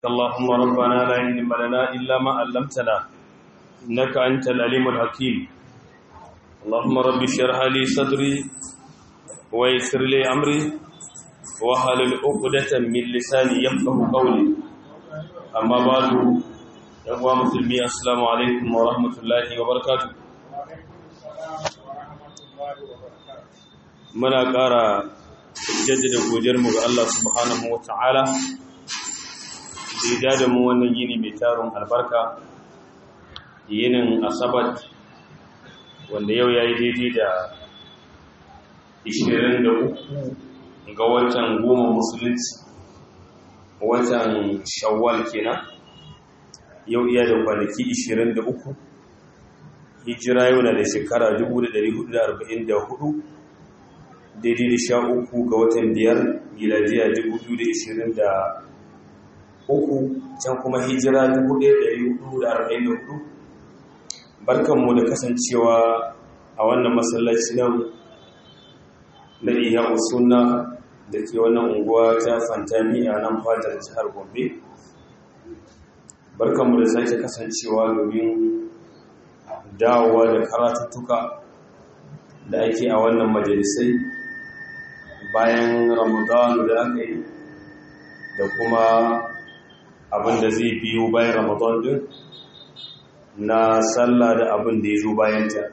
اللهم ربنا لا علم لنا إلا ما علمتنا إنك أنت العليم الحكيم اللهم رب اشرح لي صدري ويسر لي أمري واحلل عقدة من لساني يفقه قولي أما بعد يا مسلمين السلام عليكم ورحمة الله وبركاته muna ƙara jaddada godiyarmu ga Allah subhanahu wa ta'ala da da mu wannan yini mai tarin albarka yinin asabat wanda yau ya yi daidai da 23 ga watan goma musulunci watan shawwal kenan yau iya da kwanaki 23 hijira yau na da shekara 1444 daidai da sha uku ga watan biyar miladiya 2023 can kuma hijira 1444 barkanmu da kasancewa a wannan masallaci nan na iya usuna da ke wannan unguwa ta fantami a nan fadar jihar gombe barkanmu da sake kasancewa domin dawowa da karatuttuka da ake a wannan majalisai bayan ramadan da aka yi da kuma abin da zai biyo bayan ramadan din na sallah da abin da ya zo bayanta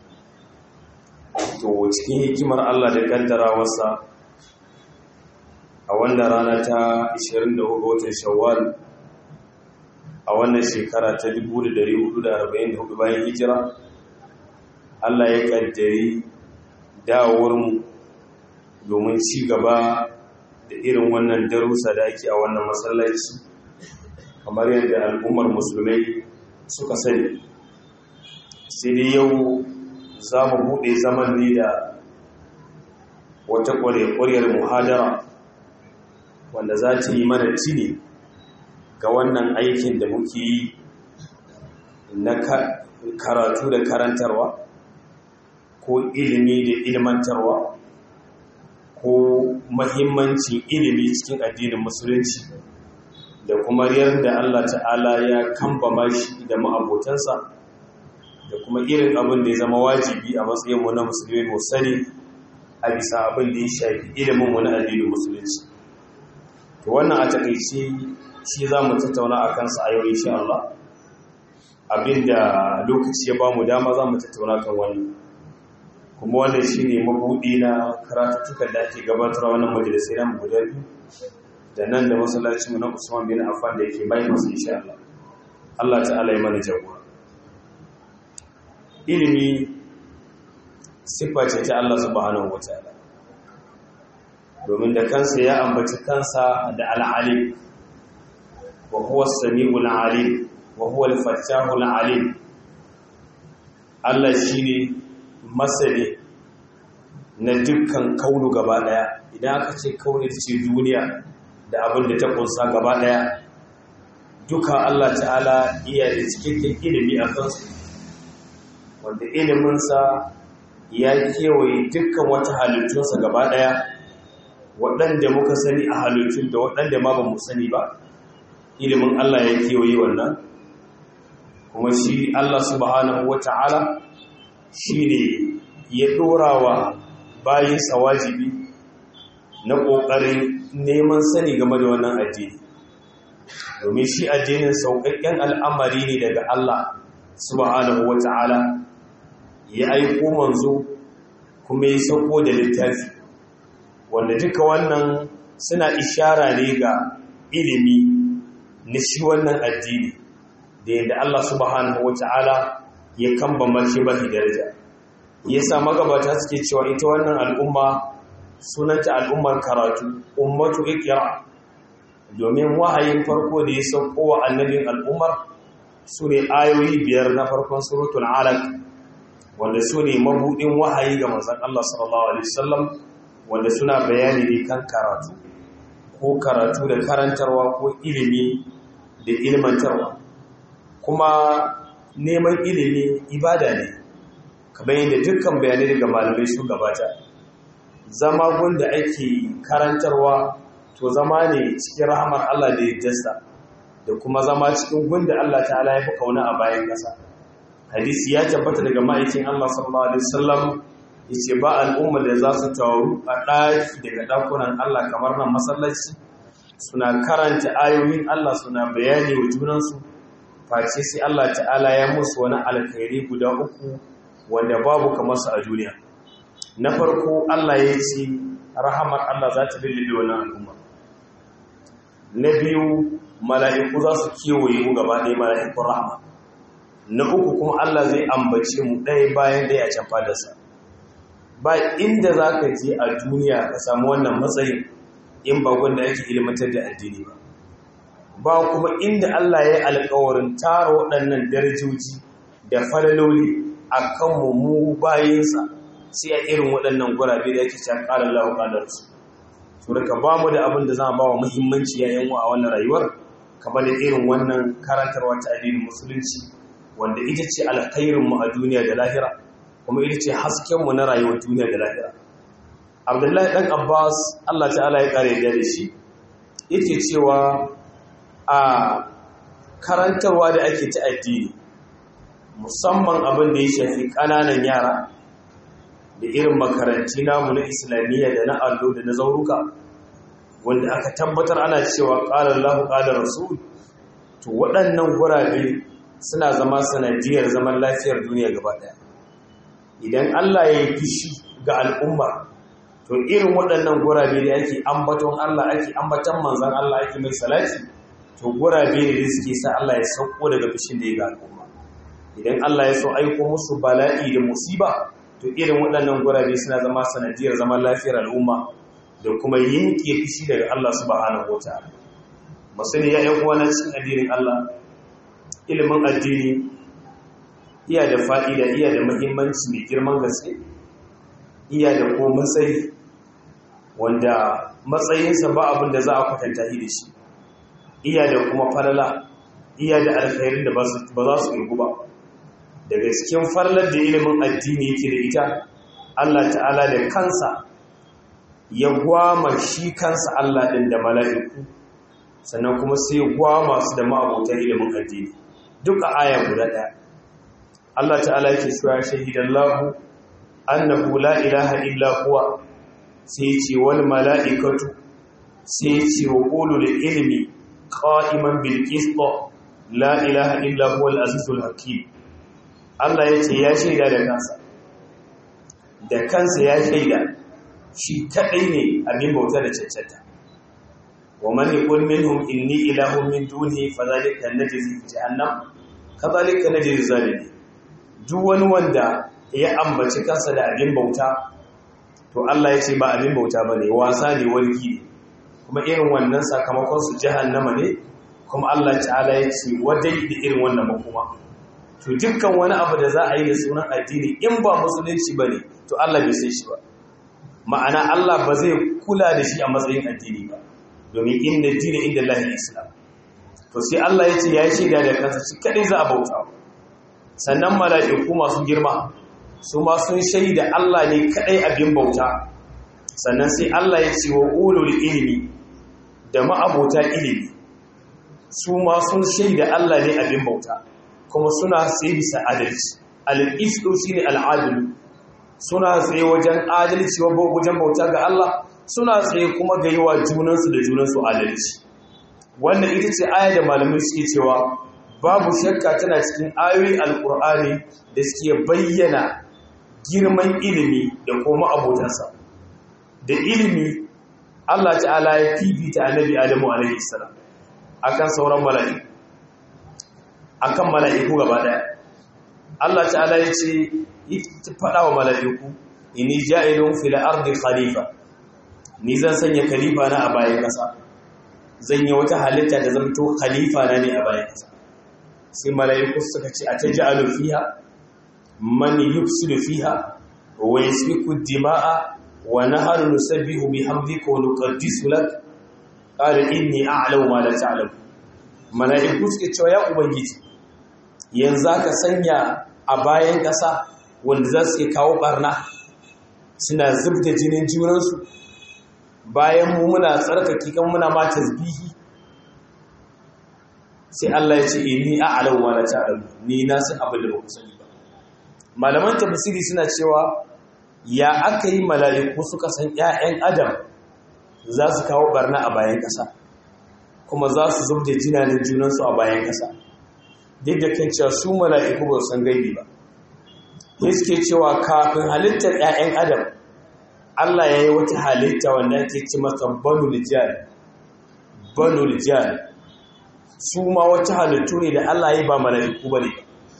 to cikin hikimar allah da kaddara wasa a wannan rana ta 24 watan shawwal a wannan shekara ta 1444 bayan hijira allah ya kaddari dawowarmu domin ci gaba da irin wannan darussa da ake a wannan masallaci kamar yadda al'ummar musulmai suka sani sai dai yau za mu buɗe zaman ne da wata ƙwarewar muhadara wanda za ta yi mana tini ga wannan aikin da muke yi na karatu da karantarwa ko ilimi da ilmantarwa ko mahimmancin ilimi cikin addinin musulunci da kuma yadda Allah ta'ala ya kambama shi da ma'abotansa da kuma irin abin da ya zama wajibi a matsayinmu na musulmi mu sani a bisa abin da ya shafi iliminmu na addinin musulunci to wannan a takaice shi za mu tattauna a kansa a yau insha Allah abinda lokaci ya ba mu dama za mu tattauna kan wani kuma wannan shi ne mabuɗi na karatuttukan da ake gabatar wannan majalisai na guda biyu da nan da masallacinmu na usman bin affan da yake bayan masu insha Allah Allah ta'ala ya mana jagora ilimi siffa ce ta Allah subhanahu wataala domin da kansa ya ambaci kansa da al'alim wa huwa as-sami'ul 'alim wa huwa al-fattahul 'alim Allah shine masani na dukkan kaunu gaba daya idan aka ce kauni ce duniya da abin da ta kunsa gaba daya duka Allah ta'ala iya da cikakken ilimi a kansu wanda iliminsa ya kewaye dukkan wata halittunsa gaba daya waɗanda muka sani a halittun da waɗanda ma ba mu sani ba ilimin Allah ya kewaye wannan kuma shi Allah subhanahu wa ta'ala shi ne ya ɗora wa bayinsa wajibi na ƙoƙarin neman sani game da wannan addini domin shi addinin sauƙaƙƙen al'amari ne daga Allah subhanahu wa ta'ala ya aiko manzo kuma ya sauko da littafi wanda duka wannan suna ishara ne ga ilimi na shi wannan addini da yadda Allah subhanahu wa ta'ala ya kambama shi bahi daraja yasa magabata suke cewa ita wannan al'umma sunanta al'ummar karatu ummatu ikra domin wahayin farko da ya sauko wa annabin al'ummar su ne ayoyi biyar na farkon suratul alaq wanda su ne mabuɗin wahayi ga manzon Allah sallallahu alaihi wasallam wanda suna bayani ne kan karatu ko karatu da karantarwa ko ilimi da ilmantarwa kuma neman ilimi ibada ne kamar yadda dukkan bayanai daga malamai sun gabata zama gunda ake karantarwa to zama ne cikin rahamar Allah da ya jasta da kuma zama cikin gunda Allah ta'ala ya fi kauna a bayan ƙasa hadisi ya tabbata daga ma'aikin Allah sallallahu alaihi wasallam yace ba al'umma da za su taru a ɗaki daga ɗakunan Allah kamar nan masallaci suna karanta ayoyin Allah suna bayani wa junansu face sai Allah ta'ala ya musu wani alkhairi guda uku wanda babu kamar su a duniya na farko Allah ya ce rahamar Allah za ta lullube wannan al'umma na biyu mala'iku za su kewaye mu gaba ɗaya mala'ikun rahama na uku kuma Allah zai ambace mu ɗaya bayan ɗaya a can fadarsa ba inda za ka je a duniya ka samu wannan matsayin in ba gwanda yake ilimantar da addini ba ba kuma inda Allah ya yi alkawarin tara waɗannan darajoji da falaloli a kanmu mu bayinsa sai a irin waɗannan gurabe da yake can ƙarar lahu ƙalarsu su rika ba mu da abin da za a ba wa muhimmanci yayin a wannan rayuwar kamar da irin wannan karantarwa ta addinin musulunci wanda ita ce alkhairinmu a duniya da lahira kuma ita ce haskenmu na rayuwar duniya da lahira abdullahi ɗan abbas allah ta'ala ya ƙare da shi yake cewa a karantarwa da ake ta addini musamman abin da ya shafi ƙananan yara da irin makaranti namu na islamiyya da na allo da na zauruka wanda aka tabbatar ana cewa ƙalar lahu ƙalar rasul to waɗannan gurabe suna zama sanadiyar zaman lafiyar duniya gaba ɗaya idan allah ya yi fishi ga al'umma to irin waɗannan gurabe da ake ambaton allah ake ambaton manzan allah ake mai salati to gurabe ne da suke sa allah ya sauko daga fishin da ya ga al'umma idan allah ya so aiko musu bala'i da musiba to irin waɗannan gurabe suna zama sanadiyar zaman lafiyar al'umma da kuma yanke fishi daga Allah subhanahu wataala masani ya yan uwana cikin addinin Allah ilimin addini iya da fa'ida iya da muhimmanci mai girman gaske iya da ko matsayi wanda matsayinsa ba abin da za a kwatanta shi da shi iya da kuma falala iya da alkhairin da ba za su irgu ba daga cikin farlar da ilimin addini yake da ita Allah ta'ala da kansa ya gwama shi kansa Allah ɗin da mala'iku sannan kuma sai gwama su da ma'abotan ilimin addini duk a aya guda ɗaya Allah ta'ala yake cewa shahidan lahu annahu la ilaha illa huwa sai ce wal mala'ikatu sai ce wa qulul ilmi qa'iman bil qist la ilaha illa huwa al azizul hakim Allah ya ce ya shaida da kansa da kansa ya shaida shi kadai ne abin bauta da cancanta wa man yaqul minhum inni ilahun min duni fadhalika najzi jahannam kadhalika najzi zalimin duk wani wanda ya ambaci kansa da abin bauta to Allah ya ce ba abin bauta bane wasa ne warki ne kuma irin wannan sakamakon su jahannama ne kuma Allah ta'ala ya ce wadai da irin wannan makoma to dukkan wani abu da za a yi da sunan addini in ba musulunci ba ne to Allah bai sai shi ba ma'ana Allah ba zai kula da shi a matsayin addini ba domin inda dini inda lahi islam to sai Allah ya ce ya yi shaida da kansa shi kadai za a bauta sannan mala'iku masu girma su ma sun shaida Allah ne kadai abin bauta sannan sai Allah ya ce wa ulul ilimi da ma'abota ilimi su ma sun shaida Allah ne abin bauta kuma suna tsaye bisa adalci al'isɗo shi ne al'adilu suna tsaye wajen adalci wajen bauta ga Allah suna tsaye kuma ga yi wa junansu da junansu adalci wannan ita ce aya da malamai suke cewa babu shakka tana cikin ayoyi alƙur'ani da suke bayyana girman ilimi da kuma abotansa da ilimi Allah ta'ala ya fifita annabi Adamu alaihi salam akan sauran mala'iku akan mala'iku gaba daya Allah ta'ala ya ce faɗa wa mala'iku inni ja'ilun fil ardi khalifa ni zan sanya khalifa na a bayan ƙasa zan yi wata halitta da zamto khalifa na ne a bayan ƙasa sai mala'iku suka ce a taj'alu fiha man yufsidu fiha wa yasfiku dima'a wa nahnu nusabbihu bihamdika wa nuqaddisu lak qala inni a'lamu ma la ta'lamu mala'iku suke cewa ya ubangiji yanzu ka sanya a bayan ƙasa wanda za su kawo ɓarna suna zubda jinin junansu bayan mu muna tsarkaki kan muna ma tasbihi sai Allah ya ce inni a'lamu wa la ta'lamu ni na san abin da ba ku sani ba malaman tafsiri suna cewa ya aka yi mala'iku suka san ƴaƴan adam za su kawo barna a bayan ƙasa kuma za su zubda jinanin junansu a bayan ƙasa duk da kan cewa su mala'iku ba san gaibi ba ne suke cewa kafin halittar ƴaƴan adam Allah ya yi wata halitta wanda ake ci masa banul jihar banul jihar su ma wata halittu ne da Allah ya ba mala'iku ba ne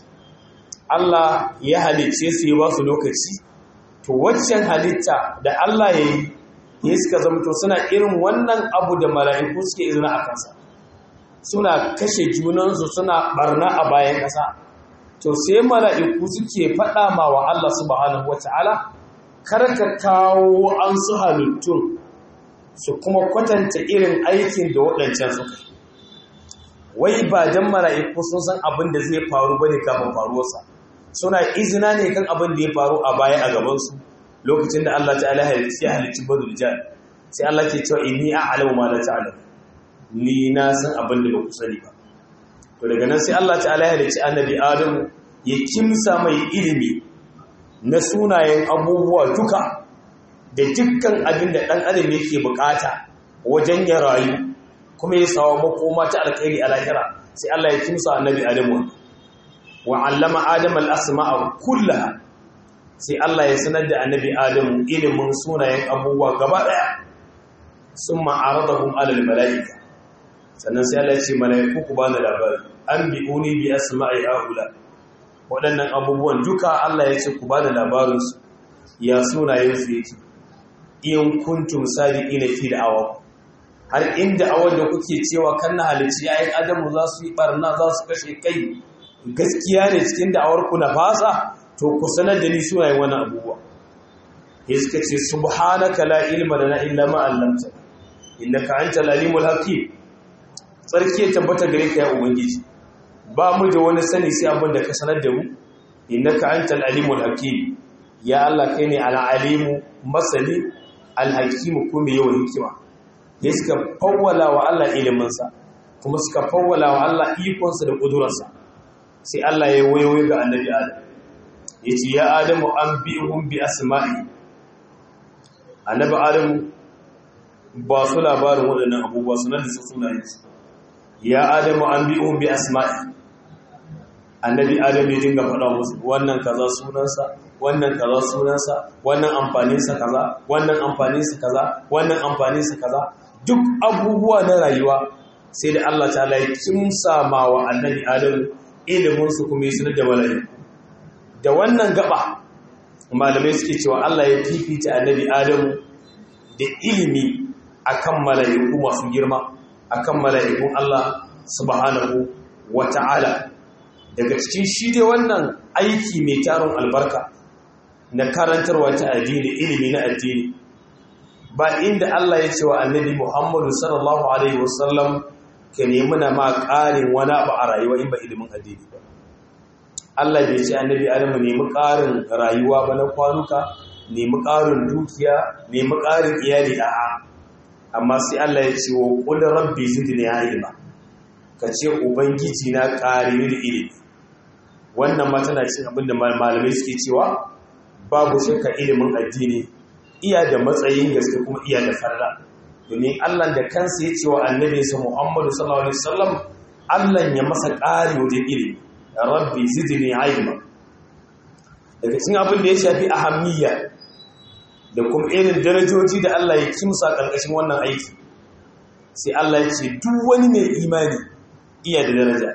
Allah ya halicce su yi ba su lokaci to waccan halitta da Allah ya yi ya suka zamto suna irin wannan abu da mala'iku suke izina a kansa suna kashe junansu suna barna a bayan ƙasa to sai mala'iku suke faɗa ma wa Allah subhanahu wata'ala karka kawo an su halittun su kuma kwatanta irin aikin da waɗancan suka yi wai ba don mala'iku sun san abin da zai faru ba ne kafin faruwarsa suna izina ne kan abin da ya faru a baya a gabansu lokacin da Allah ta'ala ya halicci badul jan sai Allah ke cewa inni a'lamu ma la ta'lamu ni na san abin da ba ku sani ba to daga nan sai Allah ta'ala ya halicci annabi Adam ya kimsa mai ilimi na sunayen abubuwa duka da dukkan abin da dan adam yake bukata wajen ya rayu kuma ya sawa makoma ta alkhairi a lahira sai Allah ya kimsa annabi Adam wa 'allama Adam al-asma'a kullaha sai Allah ya sanar da annabi Adam ilimin sunayen abubuwa gaba daya summa aradahum 'ala al-mala'ika sannan sai Allah ya ce mala'iku ku bani labari an bi'uni bi asma'i haula waɗannan abubuwan duka Allah ya ce ku bani labarin su ya sunayen su yake in kuntum sadiqina fi da'awa har inda awar da kuke cewa kan na halici yayin adamu za su yi barna za su kashe kai gaskiya ne cikin da'awar ku na fasa to ku sanar da ni sunayen wannan abubuwa ya suka ce subhanaka la ilma lana illa ma 'allamtana innaka antal alimul hakim tsarki ya tabbata gare ka ya ubangiji ba mu da wani sani sai abin da ka sanar da mu innaka antal alimul hakim ya Allah kai ne al-alimu masani al-hakim ko mai yawan hikima ya suka fawwala wa Allah iliminsa kuma suka fawwala wa Allah ikonsa da kudurarsa sai Allah ya wayoyi ga annabi Adam ya ce ya Adamu an bi'hum bi asma'i annabi Adamu ba su labarin waɗannan abubuwa sunan da su sunayensu ya adamu an bi'un bi asma'i annabi adamu ya dinga faɗa musu wannan kaza sunansa wannan kaza sunansa wannan amfaninsa kaza wannan amfaninsa kaza wannan amfaninsa kaza duk abubuwa na rayuwa sai da Allah ta'ala ya kimsa ma wa annabi adamu ilimin su kuma sanar da mala'iku da wannan gaba malamai suke cewa Allah ya fifita annabi adamu da ilimi akan mala'iku masu girma akan mala'ikun Allah subhanahu wa ta'ala daga cikin shi dai wannan aiki mai tarin albarka na karantarwa ta addini ilimi na addini ba inda Allah ya ce wa annabi Muhammadu sallallahu alaihi wasallam ka nemi na ma ƙarin wani abu a rayuwa in ba ilimin addini ba Allah bai ce annabi Adamu nemi ƙarin rayuwa ba na kwanuka nemi ƙarin dukiya nemi ƙarin iyali a'a amma sai Allah ya ce wa qul rabbi zidni ilma ka ce ubangiji na ƙare ni da ilimi wannan ma tana cin abin da malamai suke cewa babu shakka ilimin addini iya da matsayin gaske kuma iya da farla domin Allah da kansa ya ce wa annabi sa Muhammadu sallallahu alaihi wasallam Allah ya masa ƙari wajen ilimi rabbi zidni ilma daga cikin abin da ya shafi ahammiya da kuma irin darajoji da Allah ya kimsa ƙarƙashin wannan aiki sai Allah ya ce duk wani mai imani iya da daraja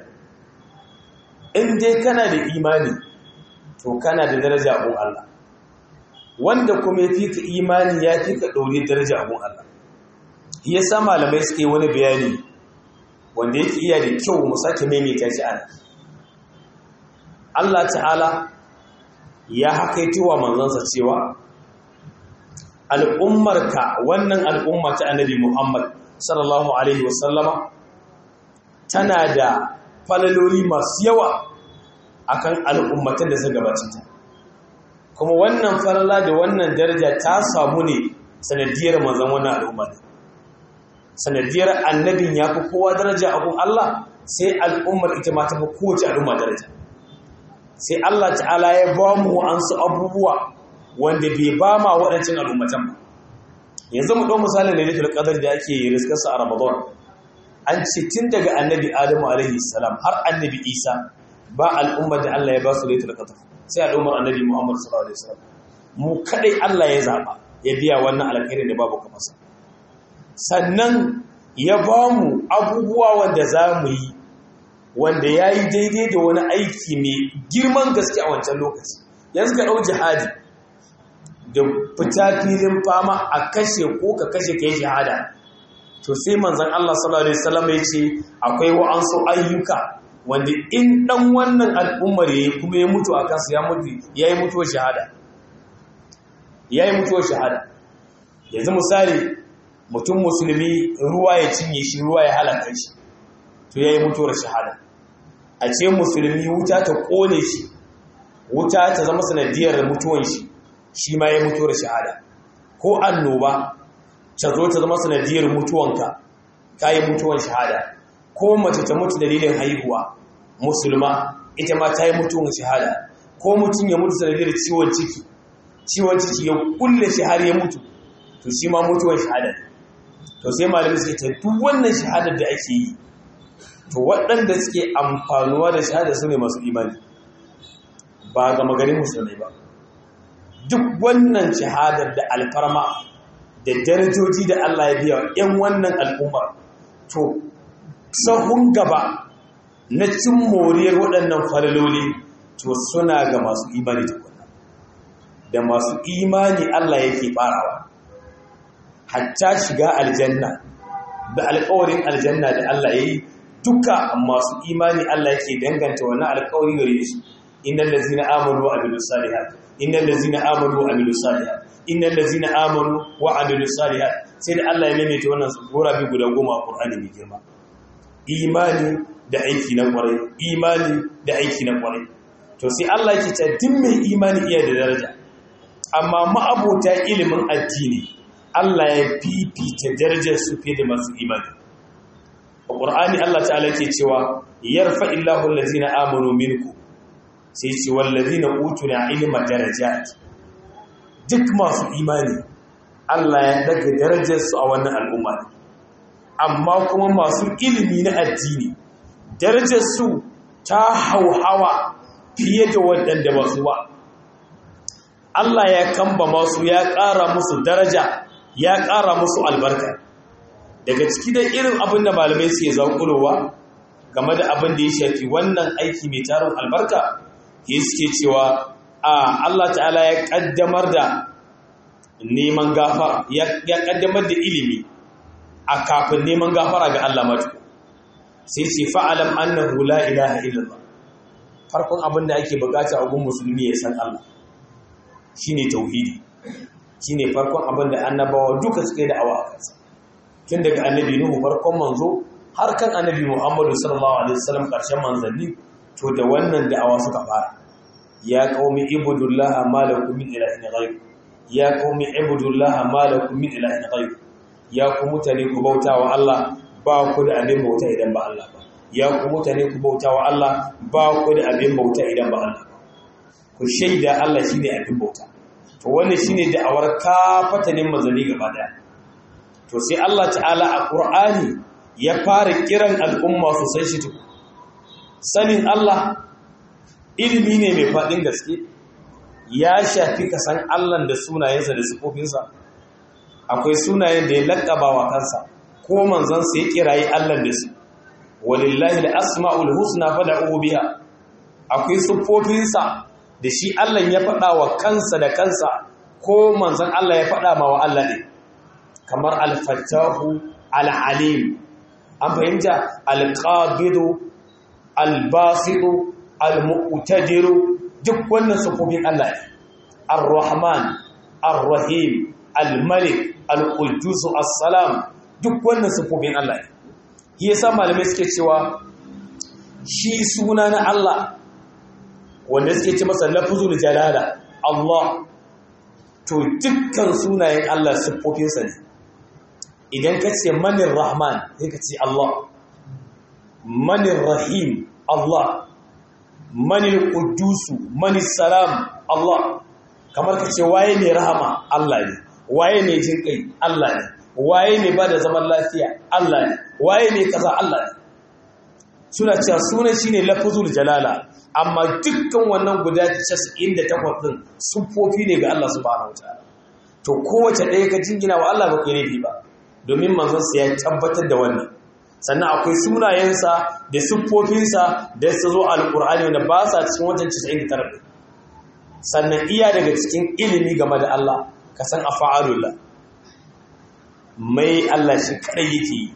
in dai kana da imani to kana da daraja abun Allah wanda kuma ya fi ka imani ya fi ka ɗaure daraja abun Allah ya sa malamai suke wani bayani wanda yake iya da kyau mu sake maimaita shi ana Allah ta'ala ya hakaito wa manzansa cewa al'ummarka wannan al'umma ta annabi Muhammad sallallahu Alaihi wasallama tana da falaloli masu yawa akan al'ummatan da suka gabacin ta kuma wannan falala da wannan daraja ta samu ne sanadiyar manzan wannan al'umma sanadiyar annabin ya fi kowa daraja abun Allah sai al'ummar ita ma ta fi kowace al'umma daraja sai Allah ta'ala ya ba mu wa'ansu abubuwa wanda bai ba ma waɗancan al'ummatan ba yanzu mu ɗau misalin da nufin ƙadar da ake riskarsa a ramadan an ce tun daga annabi adamu alaihi salam har annabi isa ba al'ummar da Allah ya ba su laitul qadr sai al'ummar annabi muhammad sallallahu alaihi wasallam mu kadai Allah ya zaba ya biya wannan alkhairin da babu kamar sa sannan ya ba mu abubuwa wanda za mu yi wanda ya yi daidai da wani aiki mai girman gaske a wancan lokaci yanzu ka ɗau jihadi da fita filin fama a kashe ko ka kashe ka yi shahada to sai manzan Allah sallallahu Alaihi wasallam ya ce akwai wa'ansu ayyuka wanda in ɗan wannan al'ummar ya yi kuma ya mutu a kansu ya mutu ya yi mutuwar shahada ya yi mutuwar shahada yanzu misali mutum musulmi ruwa ya cinye shi ruwa ya halaka shi to ya yi mutuwar shahada a ce musulmi wuta ta kone shi wuta ta zama sanadiyar mutuwan shi shi ma ya mutuwar shahada ko annoba ta zo ta zama sanadiyar mutuwanka ka yi mutuwan shahada ko mace ta mutu dalilin haihuwa musulma ita ma ta yi mutuwan shahada ko mutum ya mutu sanadiyar ciwon ciki ciwon ciki ya kulle shi har ya mutu to shi ma mutuwan shahada to sai malamai suke ta duk wannan shahadar da ake yi to waɗanda suke amfanuwa da shahada su ne masu imani ba ga magarin musulmai ba duk wannan shahadar da alfarma da darajoji da Allah ya biya ‘yan wannan al'ummar to sahun gaba na cin moriyar waɗannan falaloli to suna ga masu imani da kuna da masu imani Allah yake farawa hatta shiga aljanna da alƙawarin aljanna da Allah ya yi duka masu imani Allah yake danganta wannan alƙawari gare su innal ladzina amanu wa amilus salihat innal ladzina amanu wa amilus salihat innal ladzina amanu wa amilus salihat sai da Allah ya maimaita wannan sura bi guda goma a Qur'ani mai girma imani da aiki na kwarai imani da aiki na kwarai to sai Allah yake ta duk mai imani iya da daraja amma ma'abota ilimin addini Allah ya fifita darajar su fiye da masu imani a ƙur'ani Allah ta'ala ke cewa yarfa illahu allazina amanu minku sai ce wallazina utuna ilma darajat duk masu imani Allah ya daga darajar su a wannan al'umma amma kuma masu ilimi na addini darajar su ta hauhawa fiye da waɗanda ba su ba Allah ya kamba masu ya ƙara musu daraja ya ƙara musu albarka daga ciki da irin abin da malamai suke zaƙulowa game da abin da ya shafi wannan aiki mai tarin albarka ya suke cewa a Allah ta'ala ya ƙaddamar da neman gafara ya ƙaddamar da ilimi a kafin neman gafara ga Allah matu sai ce fa'alam annahu la ilaha illallah farkon abin da ake bukata a gun musulmi ya san Allah shine tauhidi shine farkon abin da annabawa duka suke da awa a kansa tun daga annabi nuhu farkon manzo har kan annabi muhammadu sallallahu alaihi wasallam karshen manzanni to da wannan da'awa suka fara ya qaumi ibudullaha ma lakum min ilahin ghayr ya qaumi ibudullaha ma lakum min ilahin ghayr ya ku mutane ku bautawa Allah ba ku da abin bauta idan ba Allah ba ya ku mutane ku bautawa Allah ba ku da abin bauta idan ba Allah ba ku shaida Allah shine abin bauta to wannan shine da'awar kafatanin manzanni gaba daya to sai Allah ta'ala a Qur'ani ya fara kiran al'umma su san shi tuku sanin Allah ilimi ne mai fadin gaske ya shafi ka san Allah da sunayensa da sifofinsa akwai sunayen da ya laƙaba wa kansa ko manzansa ya kirayi Allah da su walillahi al-asma'ul husna fad'u biha akwai sifofinsa da shi Allah ya faɗa wa kansa da kansa ko manzan Allah ya faɗa ma wa Allah ne kamar al-fattahu al-alim an fahimta al-qabidu al-basidu al-muqtadiru duk wannan sufofin Allah ne ar-rahman ar-rahim al-malik al-quddus as-salam duk wannan sufofin Allah ne shi yasa malamai suke cewa shi suna na Allah wanda suke ce masa lafzul jalala Allah to dukkan sunayen Allah siffofinsa ne idan ka ce manin rahman sai ka ce Allah manir rahim Allah manil qudusu manis salam Allah kamar ka ce waye ne rahama Allah ne waye ne jin kai Allah ne waye ne ba da zaman lafiya Allah ne waye ne kaza Allah ne suna cewa sunan shine lafzul jalala amma dukkan wannan guda 98 din sufofi ne ga Allah subhanahu wataala to kowace ɗaya ka jingina wa Allah ba kai laifi ba domin manzon sa ya tabbatar da wannan sannan akwai sunayensa da siffofinsa da su zo alqur'ani wanda ba sa cikin wajen 99 sannan iya daga cikin ilimi game da Allah ka san afa'alullah mai Allah shi kadai yake yi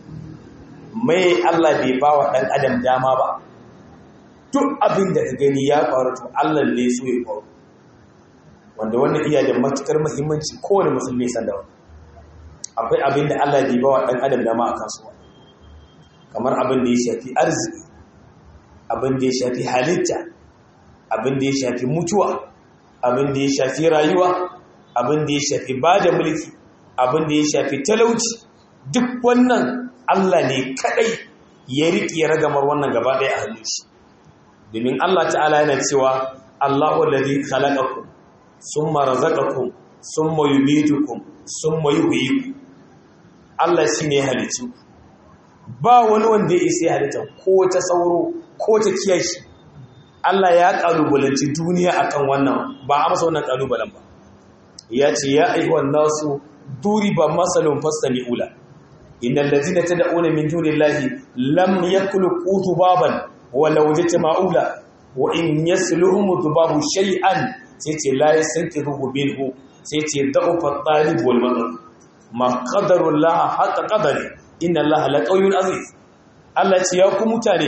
mai Allah bai ba wa ɗan adam dama ba duk abin da ka gani ya faru to Allah ne so ya faru wanda wannan iya da matukar muhimmanci kowane musulmi san da wannan akwai abin da Allah bai ba wa ɗan adam dama a kasuwa kamar abin da ya shafi arziki abin da ya shafi halitta abin da ya shafi mutuwa abin da ya shafi rayuwa abin da ya shafi ba da mulki abin da ya shafi talauci duk wannan Allah ne kadai ya riƙe ragamar wannan gaba ɗaya a hannun shi domin Allah ta'ala yana cewa Allahu alladhi khalaqakum summa razaqakum summa yumitukum summa yuhyikum Allah shine ya halicci ba wani wanda ya isa ya halitta ko ta sauro ko ta kiyashi Allah ya kalubalanci duniya akan wannan ba a masa wannan kalubalen ba ya ce ya ayyuhan nasu duriba masalun fastami'u la innal ladzina tad'una min dunillahi lam yakhluqu dhubaban walau jama'u la wa in yasluhum dhubabu shay'an sai ce la yasankiruhu minhu sai ce da'ufa talib wal madad ma qadarullah haqa qadari inna allaha laqawiyyun aziz Allah ce ya ku mutane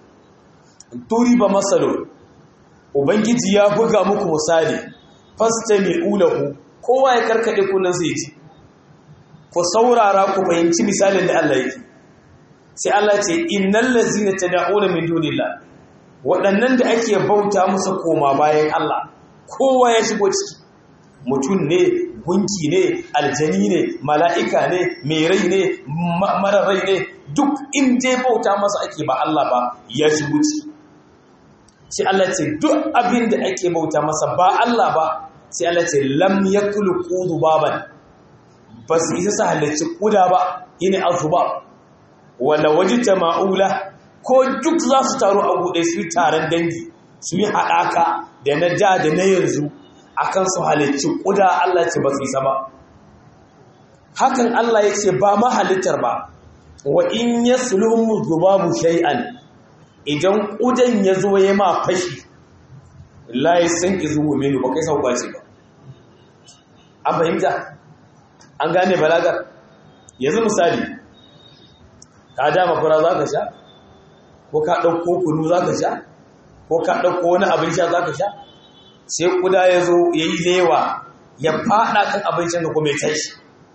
duriba masalun ubangiji ya buga muku misali fastami'u lahu kowa ya karkade kunan sai ji ku saurara ku fahimci misalin da Allah yake sai Allah ce innal ladzina tad'una min dunillah waɗannan da ake bauta musu koma bayan Allah kowa ya shigo ciki mutum ne gunki ne aljani ne mala'ika ne mai rai ne mara rai ne duk in dai bauta masa ake ba Allah ba ya shigo ciki sai Allah ce duk abin da ake bauta masa ba Allah ba sai Allah ce lam yakulu baban ba su isa su halarci kuda ba yini azuba wala wajita ma'ula ko duk za su taru a buɗe su yi taron dangi su yi haɗaka da na da da na yanzu akan su halarci kuda Allah ce ba su isa ba hakan Allah ya ce ba mahalittar ba wa in yaslumu zubabu shay'an idan kudan ya zo ya ma fashi la yasan izuhu minu ba kai sauka ce ba an fahimta an gane balagar yanzu misali ka dama fura za ka sha ko ka ɗauko kunu za ka sha ko ka ɗauko wani abin sha za ka sha sai kuda ya zo ya yi lewa ya faɗa kan abincin ka kuma ya tashi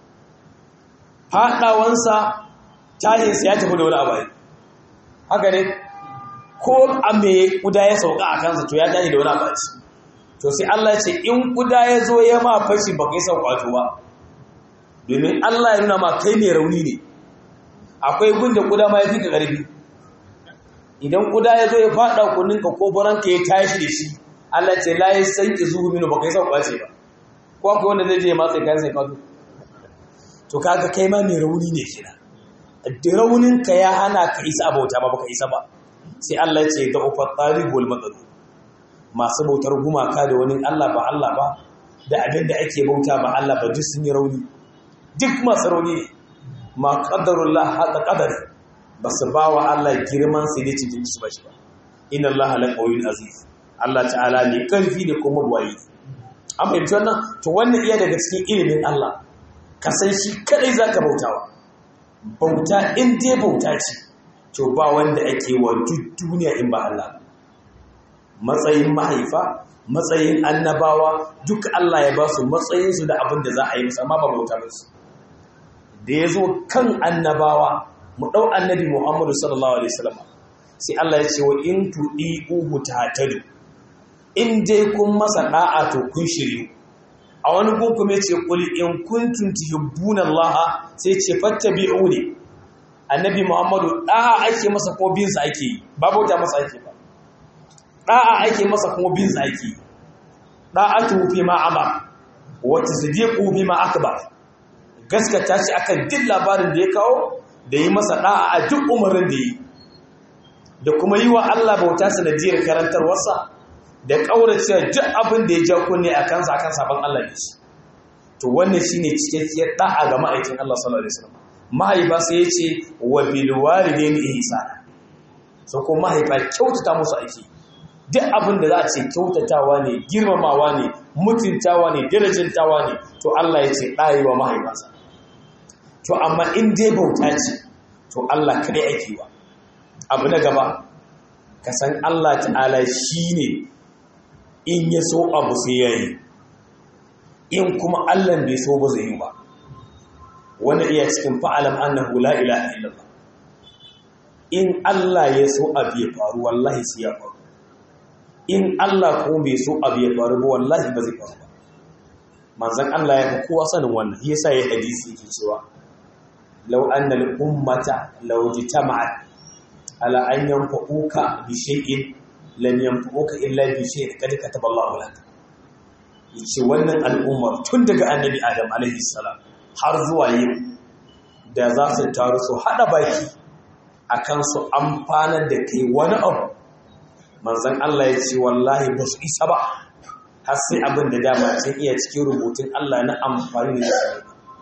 faɗawansa tashinsa ya tafi da wani abai haka ne ko a me kuda ya sauka a kansa to ya tashi da wani abaci to sai Allah ce in kuda ya zo ya ma fashi ba kai sauƙato ba domin Allah ya nuna ma kai ne rauni ne akwai gunda kuda ma ya fi ka ƙarfi idan kuda ya zo ya faɗa kuninka ko baranka ya tashi da shi Allah ce la ya san ki zuhu minu ba kai sauƙa ce ba ko akwai wanda zai je ya matsa kayan sai fato to kaga kai ma mai rauni ne kira da rauninka ya hana ka isa bauta ba baka isa ba sai Allah ya ce da ufat talibul madad masu bautar gumaka da wani Allah ba Allah ba da abin da ake bauta ba Allah ba duk sun yi rauni duk masu rauni ne ma qadarullah haka qadari ba su ba wa Allah girman sai dai cikin su ba shi ba inna Allah la qawiyyun aziz Allah ta'ala ne karfi da kuma buwayi an fahimci wannan to wannan iya daga cikin ilimin Allah ka san shi kadai zaka bautawa bauta in dai bauta ce to ba wanda ake wa duk duniya in ba Allah matsayin mahaifa matsayin annabawa duk Allah ya ba su matsayinsu da abin da za a yi musu amma ba bauta ba su da ya zo kan annabawa mu ɗau annabi Muhammadu sallallahu alaihi wasallam sai Allah ya ce wa in tuɗi uhu tahtadu in dai kun masa da'a to kun shiryu a wani gun kuma ce qul in kuntum tuhibbuna Allah sai ce fattabi'uni annabi muhammadu ɗa'a ake masa ko binsa ake yi ba bauta masa ake ba ɗa'a ake masa kuma binsa ake yi ɗa'atu fi ma amar wata sadiqu fi ma akbar gaskata shi akan duk labarin da ya kawo da yi masa ɗa'a a duk umarin da yi da kuma yi wa Allah bauta sanadiyar karantarwarsa da ƙauracewa duk abin da ya ja kunne a kansa akan sabon Allah ne shi to wannan shine cikakkiyar ɗa'a ga ma'aikin Allah sallallahu alaihi wasallam mahaifa sai ya ce wa bil walidaini ihsana so ko mahaifa kyautata musu aiki duk abin da za a ce kyautatawa ne girmamawa ne mutuntawa ne darajantawa ne to Allah ya ce ɗayi wa mahaifansa to amma in dai bauta ce to Allah kaɗai ake wa abu na gaba ka san Allah ta'ala shi ne in ya so abu sai ya yi in kuma Allah bai so ba zai yi ba wanda iya cikin fa'alam annahu la ilaha illallah in Allah ya so abu ya faru wallahi sai ya faru in Allah ko bai so abu ya faru ba wallahi ba zai faru ba manzon Allah ya fi kowa sanin wannan yasa ya hadisi yake cewa law anna al ummata law jitama'at ala an yanfa'uka bi shay'in lam yanfa'uka illa bi shay'in kad kataba Allahu lak yace wannan al'ummar tun daga annabi Adam alaihi salam har zuwa yau da za su taru su hada baki akan su amfanar da kai wani abu manzan Allah ya ce wallahi ba su isa ba har sai abin da dama sun iya cikin rubutun Allah na amfani da shi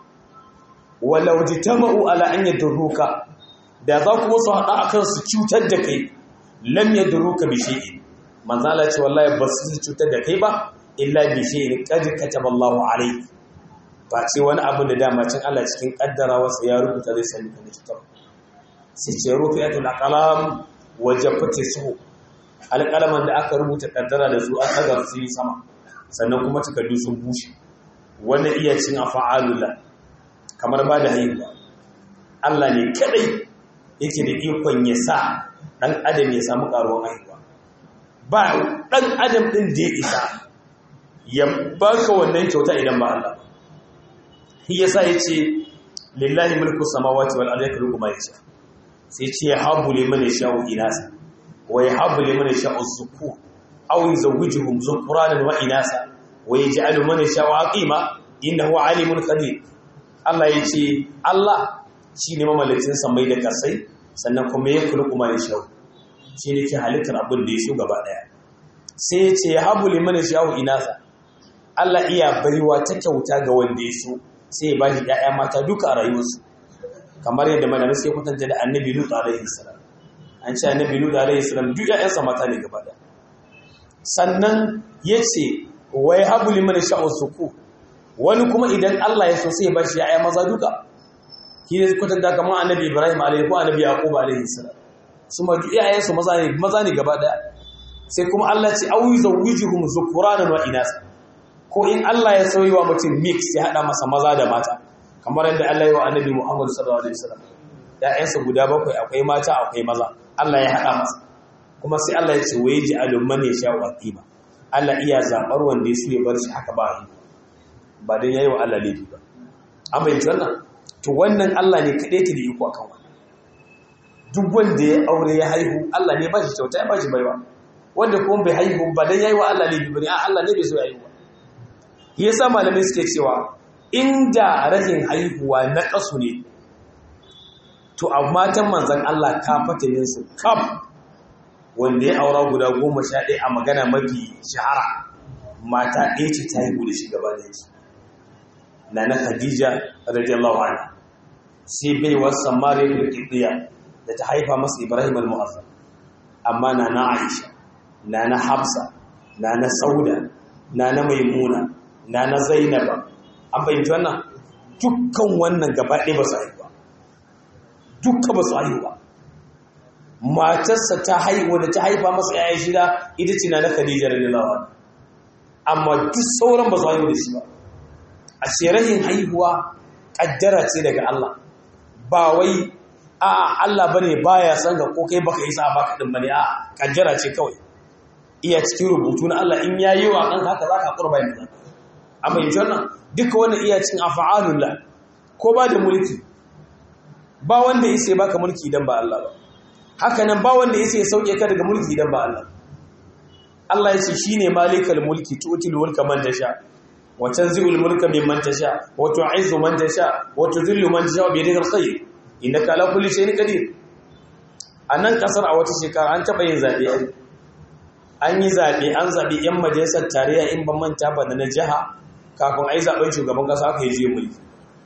walau jitama'u ala an yadruka da za kuma su hada akan su cutar da kai lam yadruka bi shay'in manzan Allah ya ce wallahi ba su cutar da kai ba illa bi shay'in qad kataba Allahu alayhi ba ce wani abin da dama cin Allah cikin kaddarawarsa ya rubuta zai sani da cutar sai ce rufi'atul aqlam wajafati su alƙalaman da aka rubuta ƙaddara da su a tsagar su yi sama sannan kuma takardu sun bushe wanda iya cin a fa'alula kamar ba da haihuwa Allah ne kadai yake da ikon ya sa ɗan adam ya samu ƙaruwan haihuwa ba ɗan adam ɗin da ya isa ya baka wannan kyauta idan ba Allah shi yasa ya ce lillahi mulku samawati wal ardi yakhluqu ma yasha sai ce ya habu liman yasha'u inasa ويحب لمن يشاء الذكور أو يزوجهم ذكرانا وإناثا ويجعل من يشاء عقيما إنه عليم قدير Allah ya ce Allah shi ne mamallacin samai da kasai sannan kuma ya kula kuma ya shau shi ne ke halittar abin da ya so gaba daya sai ya ce ya habu liman sha'u inasa Allah iya baiwa ta kyauta ga wanda ya so sai ya bashi ƴaƴa mata duka a rayuwarsu kamar yadda malamai sai kwatanta da annabi Lut alaihi salam an ce annabi Lut alaihi salam duk ƴaƴansa mata ne gaba daya sannan yace wa yahabu liman sha'u suku wani kuma idan Allah ya so sai ya bashi ƴaƴa maza duka shi ne kwatanta kamar annabi Ibrahim alaihi ko annabi Yaqub alaihi salam su ma duk ƴaƴansu maza ne maza ne gaba daya sai kuma Allah ce au yuzawwijuhum zukuranan wa inasa ko in Allah ya sauyi wa mutum mix ya hada masa maza da mata kamar yadda Allah ya wa annabi Muhammad sallallahu alaihi wasallam ƴaƴansa guda bakwai akwai mata akwai maza Allah ya hada masa kuma sai Allah ya ce waye ji alumman ya sha waqiba Allah iya zabar wanda ya so ya bar shi haka ba ba dan yayi wa Allah laifi ba an bayyana wannan to wannan Allah ne kadai yake da iko akan wannan duk wanda ya aure ya haihu Allah ne ba shi kyauta ya ba shi baiwa wanda kuma bai haihu ba dan yayi wa Allah laifi bane a Allah ne bai so ya haihu yasa malamai suke cewa inda rashin haihuwa na kasu ne to a matan manzon Allah ka fatanin su kam wanda ya aura guda goma sha ɗaya a magana mafi shahara mata ɗaya ce ta haihu da shi gaba da shi na na Khadija radiyallahu anha sai bai wasu Mariya da Kidiya da ta haifa masa Ibrahim al-Mu'azzam amma na na Aisha na na Hafsa na na Sauda na na Maimuna na na Zainaba an fahimci wannan dukkan wannan gaba ɗaya ba su haihu ba dukka ba su haihu ba matarsa ta haihu da ta haifa masa yaya shida ita ce na na Khadija radiyallahu anha amma duk sauran ba su haihu da shi ba a sherahin haihuwa kaddara ce daga Allah ba wai a Allah bane baya san ga ko kai baka yi sa baka din bane a kaddara ce kawai iya cikin rubutu na Allah in yayi wa kan haka zaka kurba yin zaka amma yanzu wannan duka wannan iya cikin af'alullah ko ba da mulki ba wanda ya sai baka mulki idan ba Allah ba haka nan ba wanda ya sai sauke ka daga mulki idan ba Allah Allah ya ce shine malikal mulki tu'til mulka man tasha wa tanzi'ul mulka mimman tasha wa tu'izzu man tasha wa tudhillu man tasha bi yadikal khayr innaka ala kulli shay'in qadir anan kasar a wata shekara an taba yin zabe an yi zabe an zabi yan majalisar tarayya in ban manta ba da na jiha kafin ai zaben shugaban kasa aka yi je mulki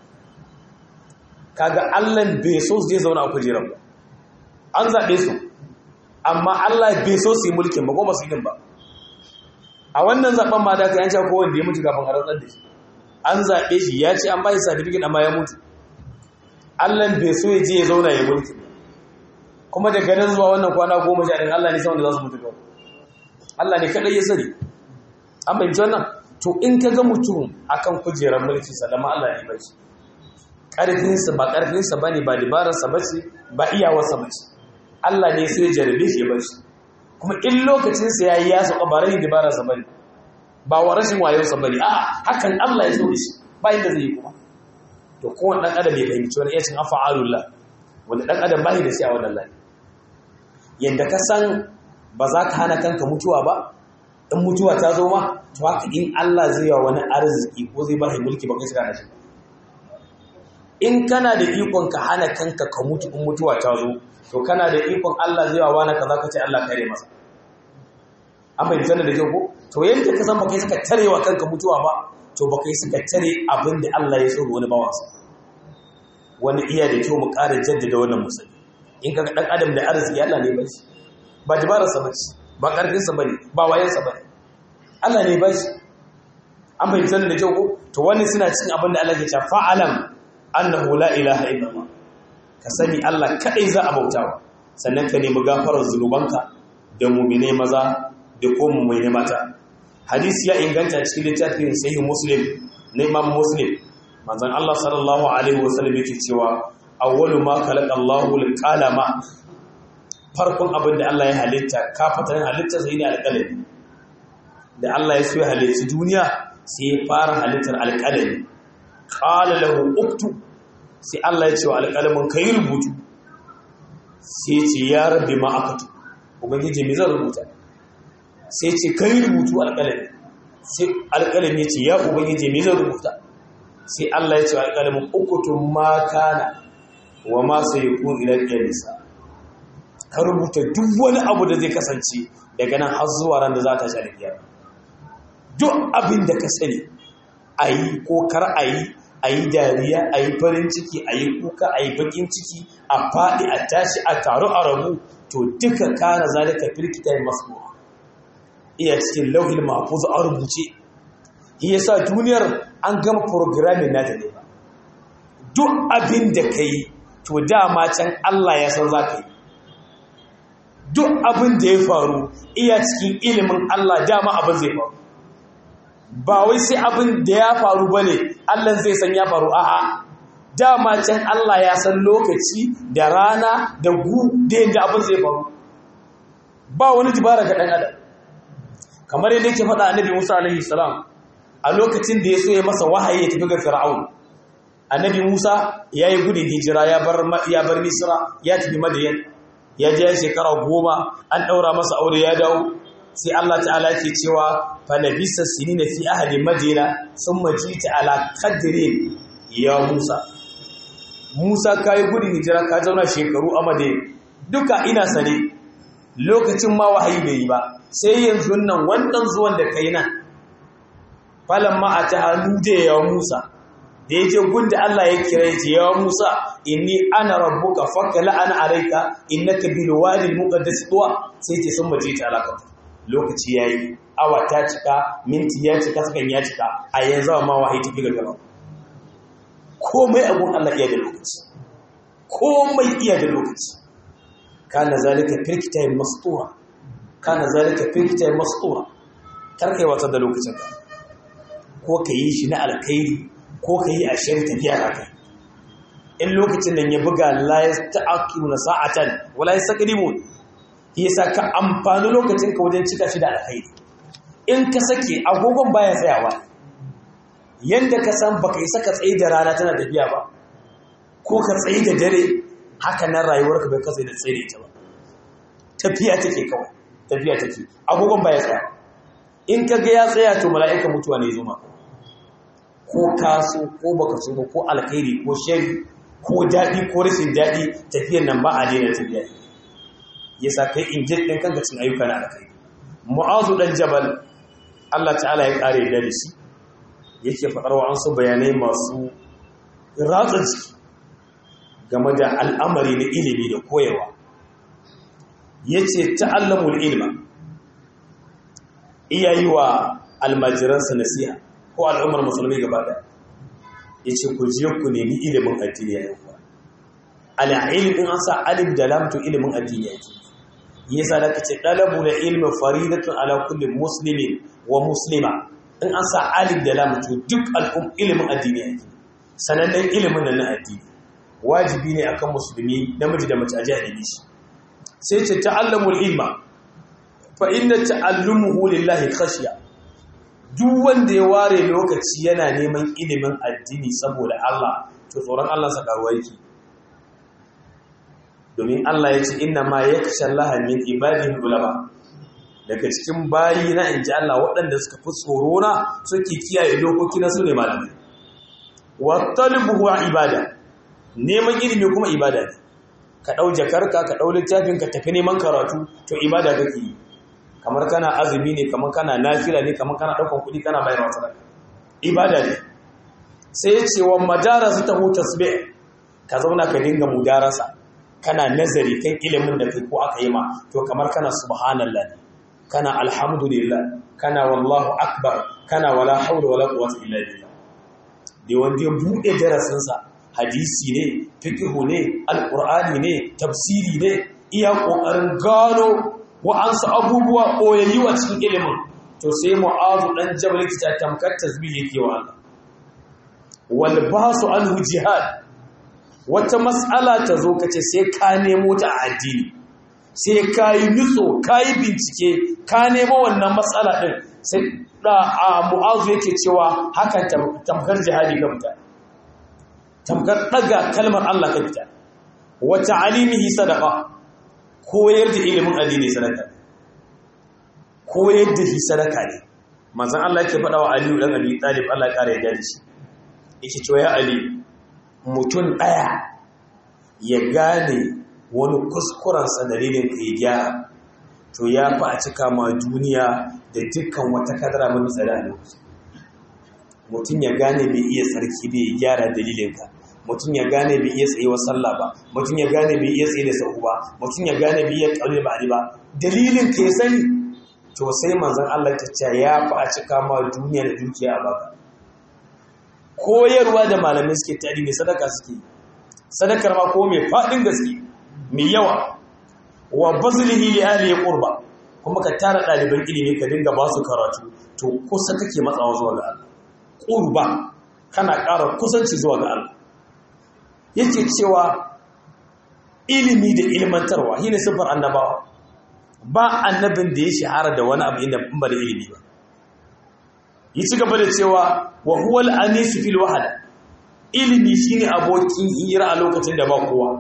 kaga Allah bai so zai zauna a kujerar ba an zabe su amma Allah bai so su yi mulkin ba ko ba su yi ba a wannan zaben ma da ka yanci ko wanda ya mutu kafin a rantsar da shi an zaɓe shi ya ce an ba shi certificate amma ya mutu Allah bai so ya je ya zauna ya mulki kuma daga nan zuwa wannan kwana goma sha ɗin Allah ne san wanda za su mutu kawai Allah ne kaɗai ya sani an fahimci wannan to in ka ga mutum akan kujerar mulki sallama Allah ne bai shi ƙarfinsa ba ƙarfinsa ba ne ba dabararsa ba ce ba iyawarsa ba ce Allah ne sai ya jarabe shi ya bar shi kuma in lokacinsa ya yi ya sauka ba rashin dabararsa ba ne ba wa rashin wayonsa ba ne a hakan Allah ya so da shi ba inda zai yi kuma to kowane ɗan adam ya fahimci wani iya cin afa'alullah wanda ɗan adam ba da shi a wannan layi yadda ka san ba za ka hana kanka mutuwa ba in mutuwa ta zo ma to haka in Allah zai yawa wani arziki ko zai ba shi mulki ba kai shiga da shi in kana da ikon ka hana kanka ka mutu in mutuwa ta zo to kana da ikon Allah zai yawa wani kaza ka ce Allah kare masa an fahimta da kyau ko to yadda ka san ba kai suka tarewa kanka mutuwa ba to ba kai suka tare abin da Allah ya tsoro wani bawansa wani iya da kyau mu ƙara jaddada wannan musulmi in ka ɗan adam da arziki Allah ne bai ba dabararsa ba ce ba ƙarfinsa ba ne ba wayansa ba ne Allah ne bai an bai da kyau ko to wani suna cikin abin da Allah ke cewa fa'alam annahu la ilaha illallah ka sani Allah kadai za a bautawa sannan ka nemi gafarar zunubanka da mu'mine maza da ko mu'mine mata hadisi ya inganta cikin littafin sahih muslim na imam muslim manzon Allah sallallahu alaihi wasallam yake cewa awwalu ma khalaqa Allahu al-qalama farkon abin da Allah ya halitta kafatan halitta sai ne alƙalami da Allah ya so ya halitta duniya sai ya fara halittar alƙalami qala lahu uktu sai Allah ya ce wa alƙalamin kai rubutu sai ce ya rabbi ma akatu ubangiji me zan rubuta sai ce kai rubutu alƙalami sai alƙalami ya ce ya ubangiji me zan rubuta sai Allah ya ce wa alƙalamin ukutu ma kana wa ma sayakun ila qiyamisa ka rubuta duk wani abu da zai kasance daga nan har zuwa ran da za ta sha kiyama duk abin da ka sani ayi ko kar ayi ayi dariya ayi farin ciki ayi kuka ayi bakin ciki a faɗi a tashi a taru a rabu to duka kana zalika firkita masbuha iya cikin lauhil mahfuz a rubuce shi yasa duniyar an gama programming nata ne ba duk abin da kai to dama can Allah ya san za ka yi duk abin da ya faru iya cikin ilimin Allah dama abin zai faru ba wai sai abin da ya faru ba ne Allah zai san ya faru a'a dama can Allah ya san lokaci da rana da gu da yadda abin zai faru ba wani jibara ga ɗan adam kamar yadda yake faɗa annabi Musa alaihi salam a lokacin da ya so ya masa wahayi ya tafi ga Fir'aun annabi Musa ya yi gudun hijira ya bar ya bar Misra ya tafi Madiyan ya je shekara goma an ɗaura masa aure ya dawo sai Allah ta'ala ke cewa falabisa sinina fi ahli madina sun majita ala qadrin ya Musa Musa kai gudun hijira ka zauna shekaru a Madina duka ina sane lokacin ma wahayi bai yi ba sai yanzu nan wannan zuwan da kai nan falamma atahu da ya Musa da ya je gunda Allah ya kira ya ce ya Musa inni ana rabbuka fakala ana alayka innaka bil wadi al muqaddas tuwa sai ce sun maje ta alaka lokaci yayi awa ta cika minti ya cika sakan ya cika a yanzu ma wahayi tafi ga gaba komai abun Allah iya da lokaci komai iya da lokaci kana zalika firkita mastura kana zalika firkita mastura karkai wata da lokacin ka ko ka yi shi na alkhairi ko ka yi a shari tafiya haka in lokacin nan ya buga la yasta'qimu sa'atan wala yastaqdimun yasa ka amfani lokacin ka wajen cika shi da alkhairi in ka sake agogon baya tsayawa yanda ka san baka yi saka tsaye da rana tana tafiya ba ko ka tsaye da dare haka nan rayuwarka bai kasa da tsaye da ita ba tafiya take kawai tafiya take agogon ba ya tsaya in ka ga ya tsaya to mala'ika mutuwa ne zuma ko kaso ko baka so ba ko alkhairi ko shari ko daɗi ko rashin daɗi tafiyar nan ba a daina tafiya yasa kai injin ɗin kanka cin ayyuka na alkhairi mu'azu dan jabal Allah ta'ala ya kare da shi yake faɗar wa su bayanai masu ratsa ciki game da al'amari na ilimi da koyarwa yace ta'allamul ilma iyayi wa almajiransa nasiha ko al'ummar musulmi gaba da yace ku je ku nemi ilimin addini ya yawa ala ilmin an sa alif da lam to ilimin addini yake yasa da kace dalabu na ilmi faridatun ala kulli muslimin wa muslima in an sa alif da lam to duk al'um ilimin addini yake sanannen ilimin nan na addini wajibi ne akan musulmi namiji da mace a jahili shi sai ce ta'allamul ilma fa inna ta'allumuhu lillahi khashya duk wanda ya ware lokaci yana neman ilimin addini saboda Allah to tsoron Allah sa karuwa yake domin Allah ya ce inna ma yakhsha Allah min ibadihi ulama daga cikin bayi na inji Allah waɗanda suka fi tsoro na suke kiyaye dokoki na su ne malamai wa talbuhu ibada neman ilimi kuma ibada ne ka ɗau jakarka ka ɗau littafin ka tafi neman karatu to ibada kake yi kamar kana azumi ne kamar kana nafila ne kamar kana ɗaukan kuɗi kana bayar wa sadaka ibada ne sai ya ce wa madarasa ta hu tasbih ka zauna ka dinga mudarasa kana nazari kan ilimin da kai ko aka yi ma to kamar kana subhanallah ne kana alhamdulillah kana wallahu akbar kana wala hawla wala quwwata illa billah da wanda ya buɗe darasinsa hadisi ne fikihu ne alƙur'ani ne tafsiri ne iya ƙoƙarin gano wa'ansu abubuwa ɓoyayyi wa cikin ilimin to sai mu'azu ɗan jabal ta tamkar tasbih yake wa Allah wal basu anhu jihad wata mas'ala ta zo kace sai ka nemo ta a addini sai ka yi nutso ka yi bincike ka nemo wannan matsala ɗin sai da a mu'azu yake cewa hakan tamkar jihadi ga mutane tamkar ɗaga kalmar Allah ka fita wata alimihi sadaka koyar da ilimin addini sadaka koyar da shi sadaka ne manzon Allah yake faɗa wa Aliyu dan Abi Talib Allah ya ƙara ya da shi yake cewa ya Ali mutum ɗaya ya gane wani kuskurensa dalilin ka ya gyara to ya fi a cika ma duniya da dukkan wata kadara mafi tsada a lokaci mutum ya gane bai iya tsarki bai gyara dalilinka mutum ya gane bai iya tsaye wa sallah ba mutum ya gane bai iya tsaye da sahu ba mutum ya gane bai iya ƙaunar ba ba dalilin ka ya sani to sai manzon Allah ta ce ya fi a cika ma duniya da dukiya a baka koyarwa da malamai suke tari mai sadaka suke sadakar ma ko mai faɗin gaske mai yawa wa bazlihi li ahli qurba kuma ka tara ɗaliban ilimi ka dinga ba su karatu to kusa kake matsawa zuwa ga Allah qurba kana ƙara kusanci zuwa ga Allah yake cewa ilimi da ilmantarwa shine sifar annabawa ba annabin da ya shahara da wani abu inda ba da ilimi ba yi ci gaba da cewa wa huwa al-anis fil wahda ilimi shine abokin hira a lokacin da ba kowa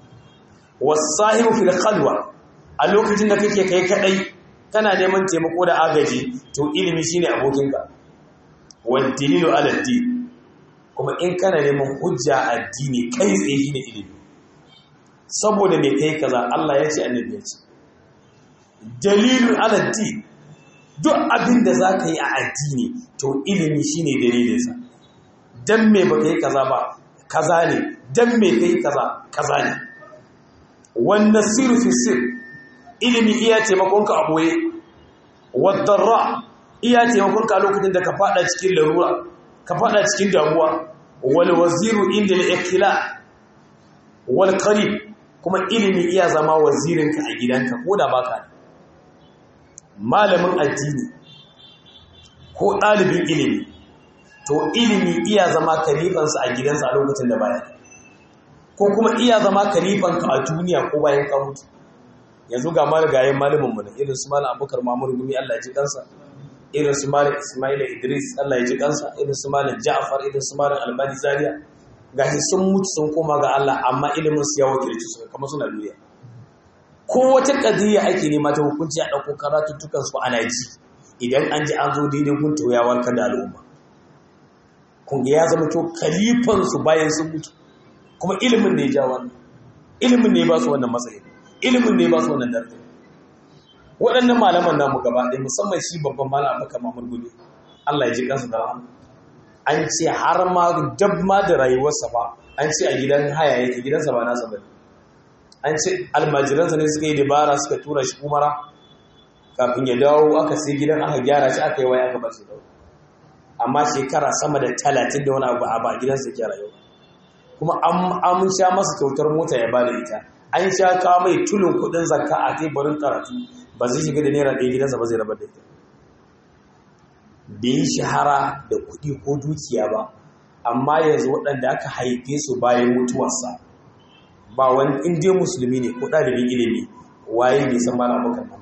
wasahibu fil khalwa a lokacin da kake kai kadai kana neman taimako da agaji to ilimi shine abokinka wal dalilu ala din kuma in kana neman hujja addini kai tsaye shine ilimi saboda me kai kaza Allah ya ce annabi ya ce dalilu ala din duk abin da zaka yi a addini to ilimi shine dalilinsa dan me baka yi kaza ba kaza ne dan me kai kaza kaza ne wanda siru fi sir ilimi iya taimakonka a boye wadarra iya taimakonka a lokacin da ka fada cikin larura ka fada cikin damuwa wal waziru inda al-ikhla wal qarib kuma ilimi iya zama wazirinka a gidanka ko da baka malamin addini ko ɗalibin ilimi to ilimi iya zama kalifansa a gidansa a lokacin da baya ko kuma iya zama kalifanka a duniya ko bayan ka mutu yanzu ga marigayen malamin mu irin su malam abubakar mamur gumi Allah ya ji kansa irin su malam ismaila idris Allah ya ji kansa irin su malam ja'far irin su malam albani zaria gashi sun mutu sun koma ga Allah amma ilimin su ya wakilci su kamar suna duniya ko wata kadiyya ake nema ta hukunci a ɗauko karatuttukan su ana ji idan an ji an zo daidai gun to ya warkar da al'umma kun ya zama to kalifan su bayan sun mutu kuma ilimin ne ya ja wannan ilimin ne ba su wannan matsayi ilimin ne ba su wannan daraja waɗannan malaman namu gaba ɗaya musamman shi babban malam Abubakar Mahmud Gumi Allah ya ji kansa da rahama an ce har ma dab ma da rayuwarsa ba an ce a gidan haya yake gidansa ba nasa bane an ce almajiransa ne suka yi dabara suka tura shi umara kafin ya dawo aka sai gidan aka gyara shi aka yi waya aka bashi dawo amma shekara sama da talatin da wani abu a ba gidansa ke rayuwa kuma an sha masa kyautar mota ya ba da ita an sha kawo mai tulun kudin zakka a teburin karatu ba zai shiga da naira ɗaya gidansa ba zai rabar da ita bai yi shahara da kuɗi ko dukiya ba amma yanzu waɗanda aka haife su bayan mutuwarsa ba wani inda musulmi ne ko ɗalibin ilimi waye bai san mala abokan na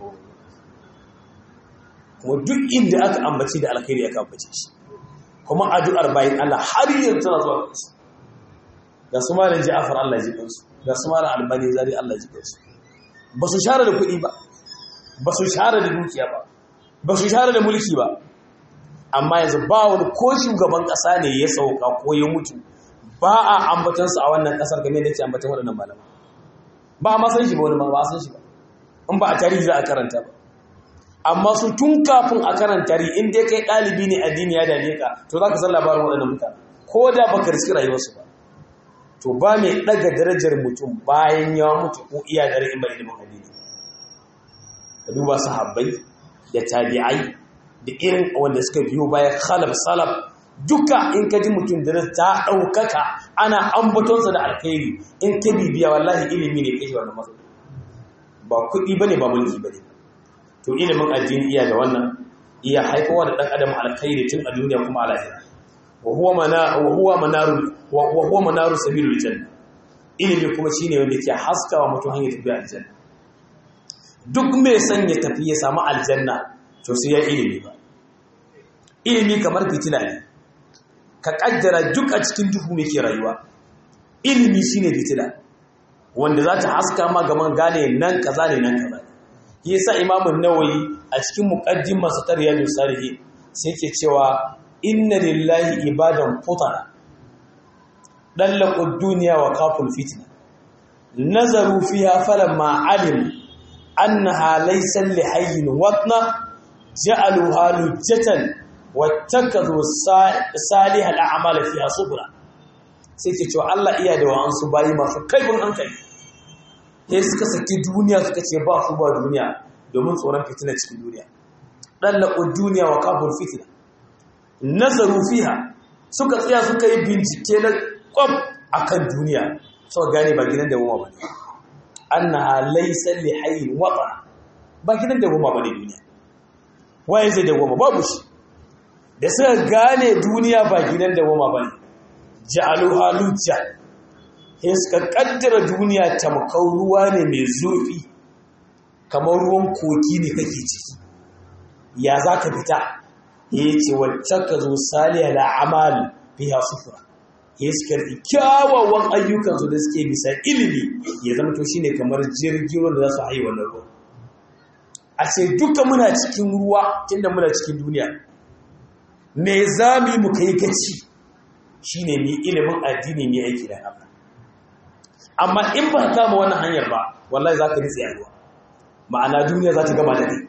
kuma duk inda aka ambaci da alkhairi aka ambace shi kuma addu'ar bayan Allah har yanzu tana zuwa kansu ga su malam Ja'far Allah ji kansu ga su malam Albani Zari Allah ji kansu ba su share da kuɗi ba ba su share da dukiya ba ba su share da mulki ba amma yanzu ba wani ko shugaban ƙasa ne ya sauka ko ya mutu ba a ambatansu a wannan ƙasar game da ke ambatan waɗannan malama ba a masan shi ba wani ba a san shi ba in ba a tarihi za a karanta ba amma su tun kafin a karanta tarihi in dai kai ɗalibi ne addini ya dame ka to za ka san labarin waɗannan mutane ko da ba ka riski rayuwarsu ba to ba mai ɗaga darajar mutum bayan ya mutu ko iya dare in ba ilimin addini ka duba sahabbai da tabi'ai da irin wanda suka biyo bayan khalaf salaf duka in ka ji mutum da ta ɗaukaka ana ambatonsa da alkhairi in ka bibiya wallahi ilimi ne kai wannan matsayi ba kuɗi ba ne ba mulki ba ne to ilimin addini iya da wannan iya haifowa da ɗan adam alkhairi tun a duniya kuma a lahira wa huwa manaru wa huwa manaru sabilul janna ilimi kuma shine wanda ke haskawa mutum hanyar tafiya aljanna duk mai son ya tafi ya samu aljanna to sai ya ilimi ba ilimi kamar fitila ne ka kaddara duk a cikin duhu muke rayuwa ilimi shine fitila wanda za ta haska ma gaman gane nan kaza ne nan kaza shi yasa imamun nawawi a cikin muqaddimar sa tariyadus salihin sai ke cewa inna lillahi ibadan futana dallaqu dunya wa kaful fitna nazaru fiha falamma alim annaha laysa li hayyin watna ja'aluha lujjatan wattakazu salih al'amal fiha subra sai ke cewa Allah iya da wa'ansu bayi masu kaifin hankali sai suka saki duniya suka ce ba su ba duniya domin tsoron fitina cikin duniya dallaqu duniya wa kaful fitna nazaru fiha suka tsaya suka yi bincike na kwab akan duniya suka gane ba gidan da goma bane annaha laysa li hayyin wata ba gidan da goma bane duniya waye zai da goma babu shi da suka gane duniya ba gidan da goma bane ja'alu halujja sai suka kaddara duniya tamkar ruwa ne mai zurfi kamar ruwan koki ne kake ciki ya zaka fita ya ce wacce ka zo saliya da amal biya sufura ya su karɓi kyawawan ayyukansu da suke bisa ilimi ya zama to shine kamar jirgin ruwan da za su hayi wannan ruwa a ce duka muna cikin ruwa tunda muna cikin duniya me za mu yi mu kai gaci shine mai ilimin addini mai aiki da haka amma in ba kama wannan hanyar ba wallahi za ka nitsi a ruwa ma'ana duniya za ta gama da kai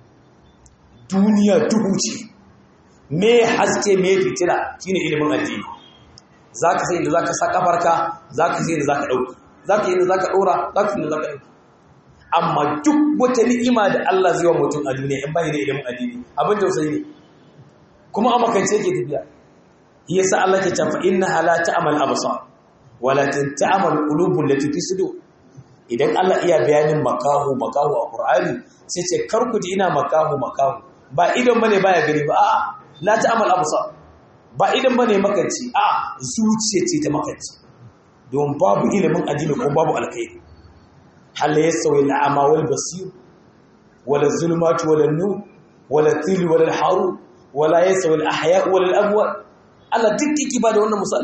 duniya duhu ce me haske me fitila shine ilimin addini zaka sai inda zaka sa kafarka zaka sai inda zaka dauki zaka yi inda zaka dora zaka sai inda zaka dauki amma duk wata ni'ima da Allah zai wa mutum a duniya in bai da ilimin addini abin tausayi ne kuma a makance yake tafiya yasa Allah ke cewa inna la ta'mal absar walakin ta'mal qulubul lati fi sudur idan Allah iya bayanin makahu makahu a Qur'ani sai ce kar ku ji ina makahu makahu ba idan bane baya gani ba a'a la ta'mal absar ba idan bane makanci a zuciya ce ta makanci don babu ilimin addini ko babu alkhairi hal yasawi al'ama wal basir wala zulmatu wala nur wala til wala haru wala yasawi al ahya wala al amwat Allah duk kike ba da wannan misalin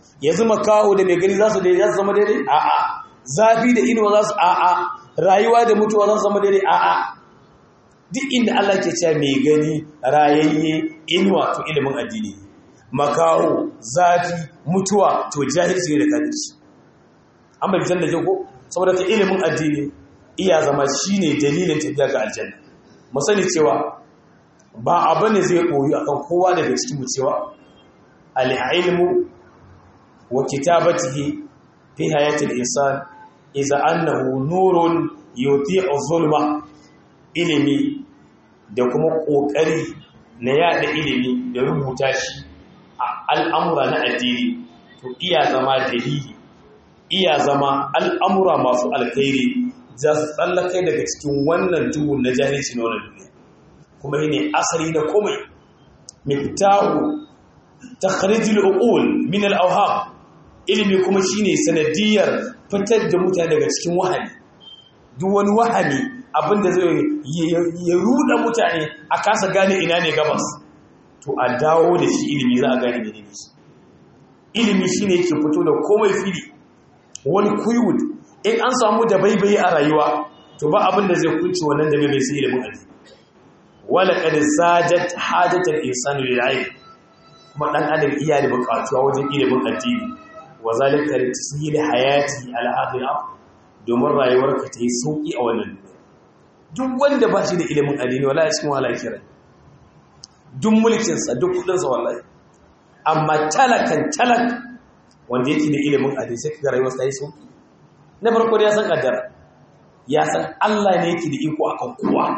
yanzu makaho da mai gani za su daidai za su zama daidai a'a zafi da inuwa za su a'a rayuwa da mutuwa za su zama daidai a'a duk inda Allah ke cewa mai gani rayayye inuwa to ilimin addini makaho zafi mutuwa to jahilci ne da kafirci an bai fitar da jago saboda ka ilimin addini iya zama shine dalilin tafiya ga aljanna mu sani cewa ba abu ne zai koyi akan kowa daga cikin mu cewa al-ilmu wa kitabatihi fi hayatil insan iza annahu nurun yuti'u zulma ilimi da kuma kokari na yada ilimi da rubuta shi a al'amura na addini to iya zama dalili iya zama al'amura masu alkhairi za su tsallakai daga cikin wannan duhun na jahilci na wannan duniya kuma yi ne asali na komai miftahu takhrijul uqul min al-awham ilimi kuma shine sanadiyar fitar da mutane daga cikin wahani duk wani wahani abinda zai ya ruda mutane a kasa gane ina ne gabas to a dawo da shi ilimi za a gane menene shi ilimi shine yake fito da komai fili wani kuyud in an samu da baibayi a rayuwa to ba abinda zai kunci wannan da baibayi sai ilimin addini wala qad sajat hajatul insani lil ilm kuma dan adam iya da bukatuwa wajen ilimin addini wa zalika li tashili hayati al akhirah domin rayuwarka ta yi sauki a wannan duniya duk wanda ba shi da ilimin addini wallahi cikin wahala kira duk mulkin sa duk kudin sa wallahi amma talakan talak wanda yake da ilimin addini sai kaga rayuwarsa ta yi sauki na farko ya san kaddara ya san Allah ne yake da iko akan kowa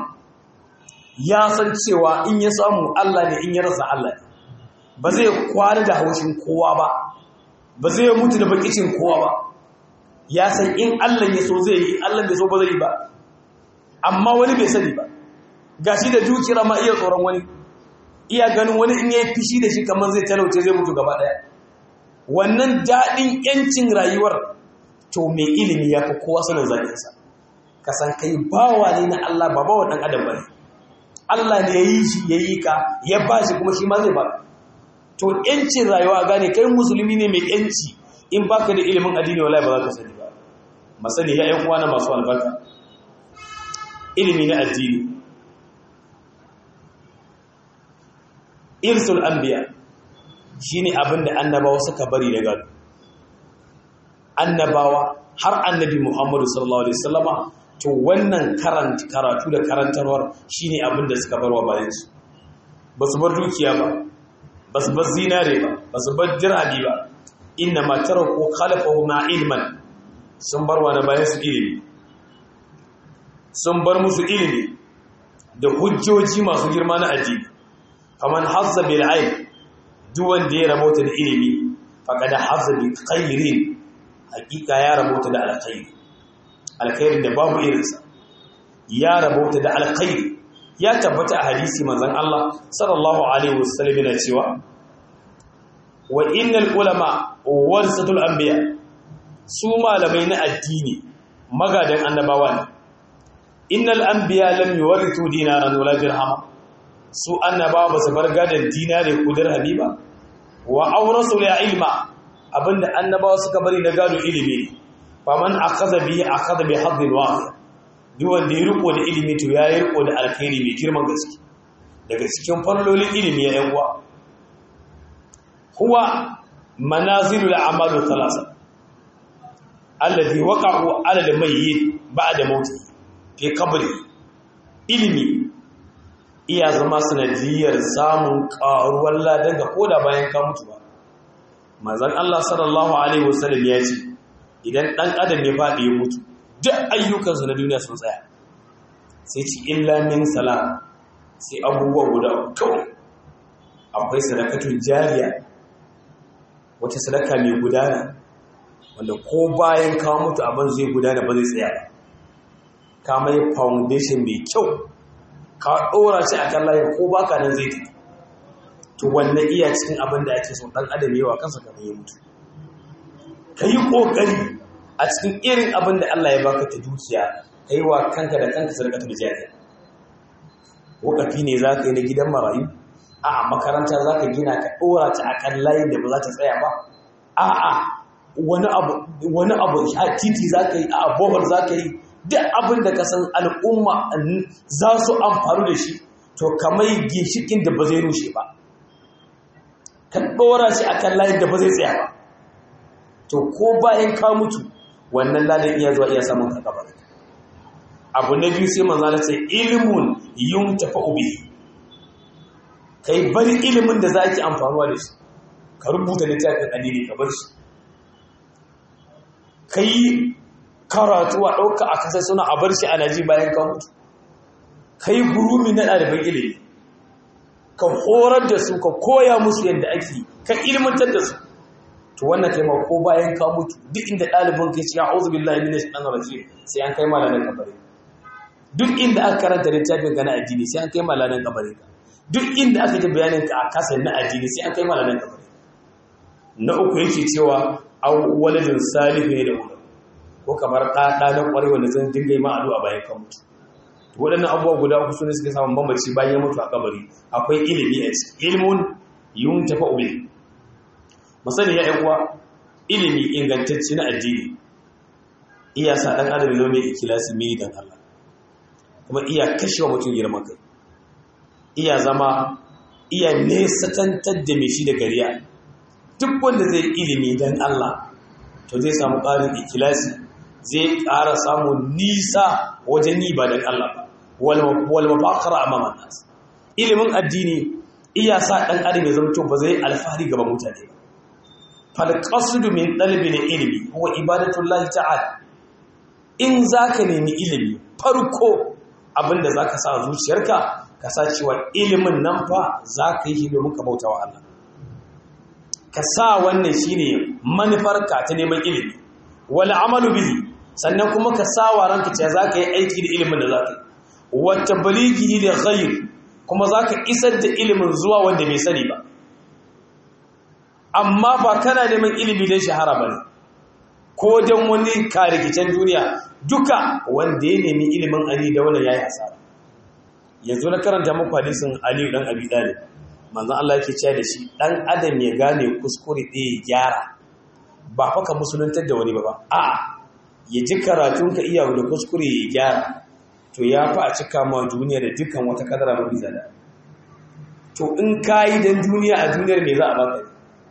ya san cewa in ya samu Allah ne in ya rasa Allah ne ba zai kwari da haushin kowa ba ba zai mutu da bakicin kowa ba ya san in Allah ya so zai yi Allah bai so ba zai yi ba amma wani bai sani ba gashi da dukira ma iya tsoron wani iya ganin wani in yayi fishi da shi kamar zai talauce zai mutu gaba daya wannan dadin yancin rayuwar to mai ilimi ya fi kowa sanin zakinsa ka san kai bawa ne na Allah ba bawa dan adam bane Allah ne ya yi shi ya yi ka ya ba shi kuma shi ma zai ba to yancin rayuwa gane kai musulmi ne mai yanci in baka da ilimin addini wallahi ba za ka sani ba masani ya yan uwana masu albarka ilimi na addini irsul anbiya shine abin da annabawa suka bari da gado annabawa har annabi Muhammadu sallallahu alaihi wasallama to wannan karatu da karantarwar shine abin da suka barwa bayan su basu bar dukiya ba basu bar zinare ba basu bar dirhami ba inna ma taraku khalafahu ma ilman sun bar wa bayan su ilimi sun bar musu ilimi da hujjoji masu girma na addini faman hazza bil ilm duk wanda ya rabota da ilimi faqad hazza bi khairin hakika ya rabota da alkhairi alkhairin da babu irinsa ya rabota da alkhairi ya tabbata a hadisi manzon Allah sallallahu alaihi wasallam yana cewa wa innal ulama warasatul anbiya su malamai na addini magadan annabawa ne innal anbiya lam yuwarithu dinaran wala dirhama su annabawa ba su bar gadan dinare ko dirhami ba wa awrasul ilma abinda annabawa suka bari na gado ilimi faman akaza bihi akaza bi haddin wahid duk wanda ya riko da ilimi to ya yi riko da alkhairi mai girman gaske daga cikin fallolin ilimi ya yan uwa huwa manazilul a'malu thalatha alladhi waqa'u 'ala al-mayyit ba'da mauti fi qabri ilimi iya zama sanadiyar samun karuwar ladan ga koda bayan ka mutu ba manzon Allah sallallahu alaihi wasallam ya ce idan dan adam ya fadi ya mutu duk ayyukansa na duniya sun tsaya sai ci illa min salam sai abubuwa guda kawai akwai sadakatun jariya wata sadaka mai gudana wanda ko bayan ka mutu abin zai gudana ba zai tsaya ba ka mai foundation mai kyau ka ɗora shi a kan layin ko baka nan zai tafi to wannan iya cikin abin da ake son ɗan adam yawa kansa kamar ya mutu ka yi ƙoƙari a cikin irin abin da Allah ya baka ta dukiya ka yi wa kanka da kanka sadaka ta jariya wakafi ne za ka yi na gidan marayu a makaranta za ka gina ka ɗora ta a kan layin da ba za ta tsaya ba a'a wani abu wani abu a titi za ka yi a bohol za ka yi duk abin da ka san al'umma za su amfani da shi to kamar ginshikin da ba zai rushe ba ka ɗora shi a kan layin da ba zai tsaya ba to ko bayan ka mutu wannan ladan iya zuwa iya samun ka gaba abu na biyu sai manzo ce ilmun yun tafa ubi kai bari ilimin da za ki amfanuwa da shi ka rubuta littafin addini ka bar shi kai karatu a ɗauka a kasar suna a bar shi a naji bayan ka mutu kai gurumi na ɗaliban ilimi ka horar da su ka koya musu yadda ake ka ilmantar da su to wannan kai ko bayan ka mutu duk inda ɗalibin kai ce a'udhu billahi minash shaitanir rajim sai an kai malamin kabari duk inda aka karanta littafin ka na addini sai an kai malamin kabari ka duk inda aka ji bayanin ka a kasa na addini sai an kai malamin kabari na uku yake cewa aw waladin salihu ne da uku ko kamar ɗaɗa na ƙwarai wanda zan dinga yi ma'adu a bayan kan mutu waɗannan abubuwa guda uku su ne suke samun bambanci bayan ya mutu a kabari akwai ilimi a ciki ilmun yun tafa ube musani ya uwa ilimi ingantacce na addini iya sa ɗan adam zo mai ikilasi mai dan Allah kuma iya kashe wa mutum girman kai iya zama iya nesatantar da mai shi da gariya duk wanda zai ilimi dan Allah to zai samu ƙarin ikilasi zai ƙara samun nisa wajen yi ba don Allah ba wal mafakara amama nas ilimin addini iya sa ɗan adam ya zama ba zai alfahari gaban mutane ba fal qasdu min talabin ilmi huwa ibadatullahi ta'ala in zaka nemi ilimi farko abinda zaka sa zuciyarka ka sa cewa ilimin nan fa zaka yi shi domin ka bautawa Allah ka sa wannan shine manufarka ta neman ilimi wal amalu bihi sannan kuma ka sa wa ranka cewa zaka yi aiki da ilimin da zaka yi wa tablighi li ghayr kuma zaka isar da ilimin zuwa wanda bai sani ba amma ba kana neman ilimi don shahara bane ko don wani karikicen duniya duka wanda ya nemi ilimin ali da wannan yayi asara yanzu na karanta muku hadisin ali dan abi talib manzon Allah yake cewa da shi dan adam ya gane kuskure ɗaya ya gyara ba fa ka musuluntar da wani ba ba a ya ji karatun ka iya da kuskure ya gyara to ya fi a cika ma duniya da dukkan wata kadara mafi zada to in ka yi don duniya a duniyar me za a baka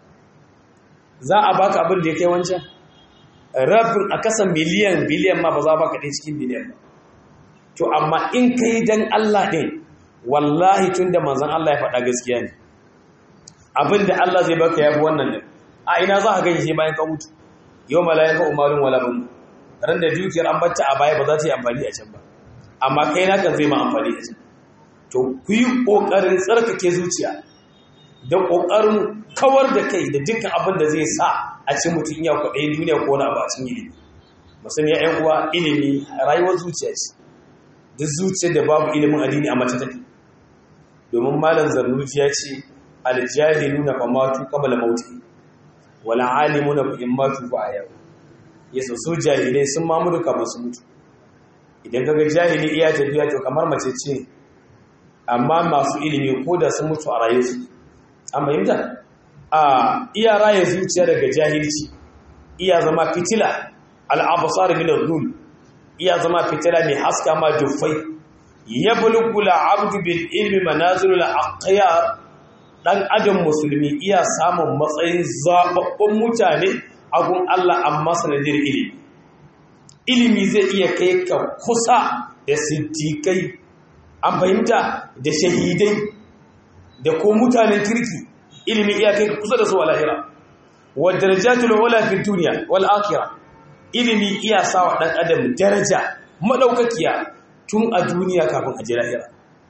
za a baka abin da ya kai wancan rabin a kasa miliyan biliyan ma ba za a baka ɗaya cikin biliyan ba to amma in ka yi don Allah ɗin wallahi tun da manzan Allah ya faɗa gaskiya ne abin da Allah zai baka ya fi wannan ɗin a ina za a gani sai bayan ka mutu yau malayan ka umarin wala bin ran da dukiyar an batta a baya ba za ta yi amfani a can ba amma kai naka zai ma amfani a can to ku yi ƙoƙarin tsarkake zuciya da ƙoƙarin kawar da kai da dukkan abin da zai sa a ci mutum ya kwaɗayin duniya ko wani abu a cikin ilimi musamman ya uwa ilimi rayuwar zuciya ce duk zuciyar da babu ilimin addini a mace take domin malam zarnuci ya ce aljahiluna fa matu qabla mauti wala alimuna fa in matu fa ayaw yasa su jahilai sun mamudu kamar su mutu idan kaga jahili iya tafiya to kamar mace ce amma masu ilimi ko da sun mutu a raye su an fahimta a iya raye zuciya daga jahilci iya zama fitila al'abasar min ar-rul iya zama fitila mai haska ma juffai yablughu al-'abdu bil ilmi manazil al-aqyar dan adam musulmi iya samun matsayin zababbun mutane a gun Allah amma sanadin ilimi ilimi zai iya kai ka kusa da siddiƙai an fahimta da shahidai da ko mutanen kirki ilimi iya kai ka kusa da su a lahira wa darajatul ula fi dunya wal akhirah ilimi iya sawa dan adam daraja madaukakiya tun a duniya kafin a ji lahira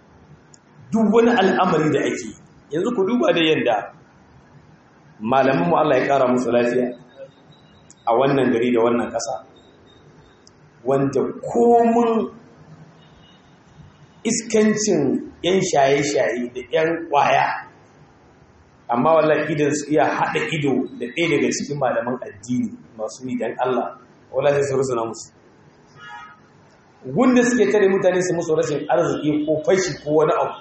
duk wani al'amari da ake yanzu ku duba da yanda malaman mu Allah ya kara musu lafiya a wannan gari da wannan ƙasa wanda komun iskancin 'yan shaye-shaye da 'yan ƙwaya amma wallahi idan su iya haɗa ido da ɗaya daga cikin malaman addini masu yi don Allah wallahi sai su rusuna musu gunda suke tare mutane su musu rashin arziki ko fashi ko wani abu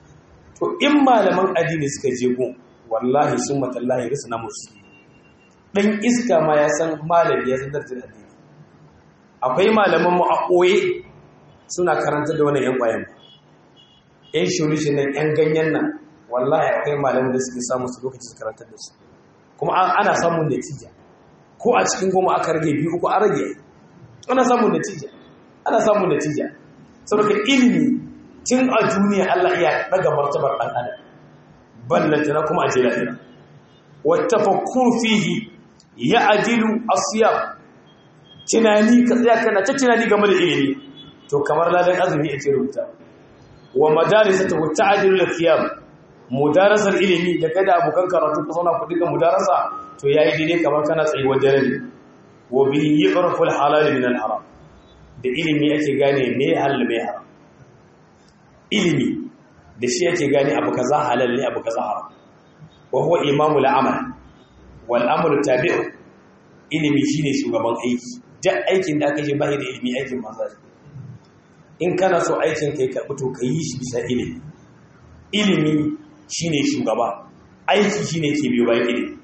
to in malaman addini suka je gun wallahi sun matallahi rusuna musu dan iska ma ya san malami ya san darajar addini akwai malaman mu a koye suna karanta da wannan yan kwayan yan shurishin nan yan ganyen nan wallahi akwai malaman da suke samu su lokaci su karantar da su kuma ana samun natija ko a cikin goma aka rage biyu uku a rage ana samun natija ana samun natija saboda ilimi tun a duniya Allah iya daga martabar dan adam ballantana kuma a jira ina wattafakkur fihi ya ajilu asiyam tunani ka tsaya kana ta tunani game da ilimi to kamar ladan azumi ake rubuta wa madarisatu ta'dilu al-qiyam mudarasar ilimi da kai da abokan karatu ku zauna ku dinga mudarasa to yayi daidai kamar kana tsayi wajen rabi wa bihi yu'rafu al-halal min al-haram da ilimi ake gane me halal me haram ilimi da shi ake gane abu kaza halal ne abu kaza haram wa huwa imamu al-amal wal amalu tabi'u ilimi shine shugaban aiki duk aikin da aka yi bai da ilimi aikin manzo in kana so aikin kai ka to ka yi shi bisa ilimi ilimi shine shugaba aiki shine ke biyo bayan ilimi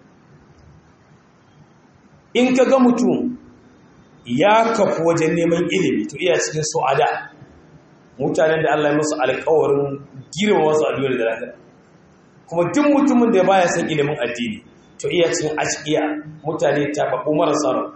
in ka ga mutum ya kafu wajen neman ilimi to iya cikin su'ada mutanen da Allah ya musu alƙawarin girma wasu a duniya da lafiya kuma duk mutumin da baya son ilimin addini to iya cikin ashkiya mutane tafafu marasa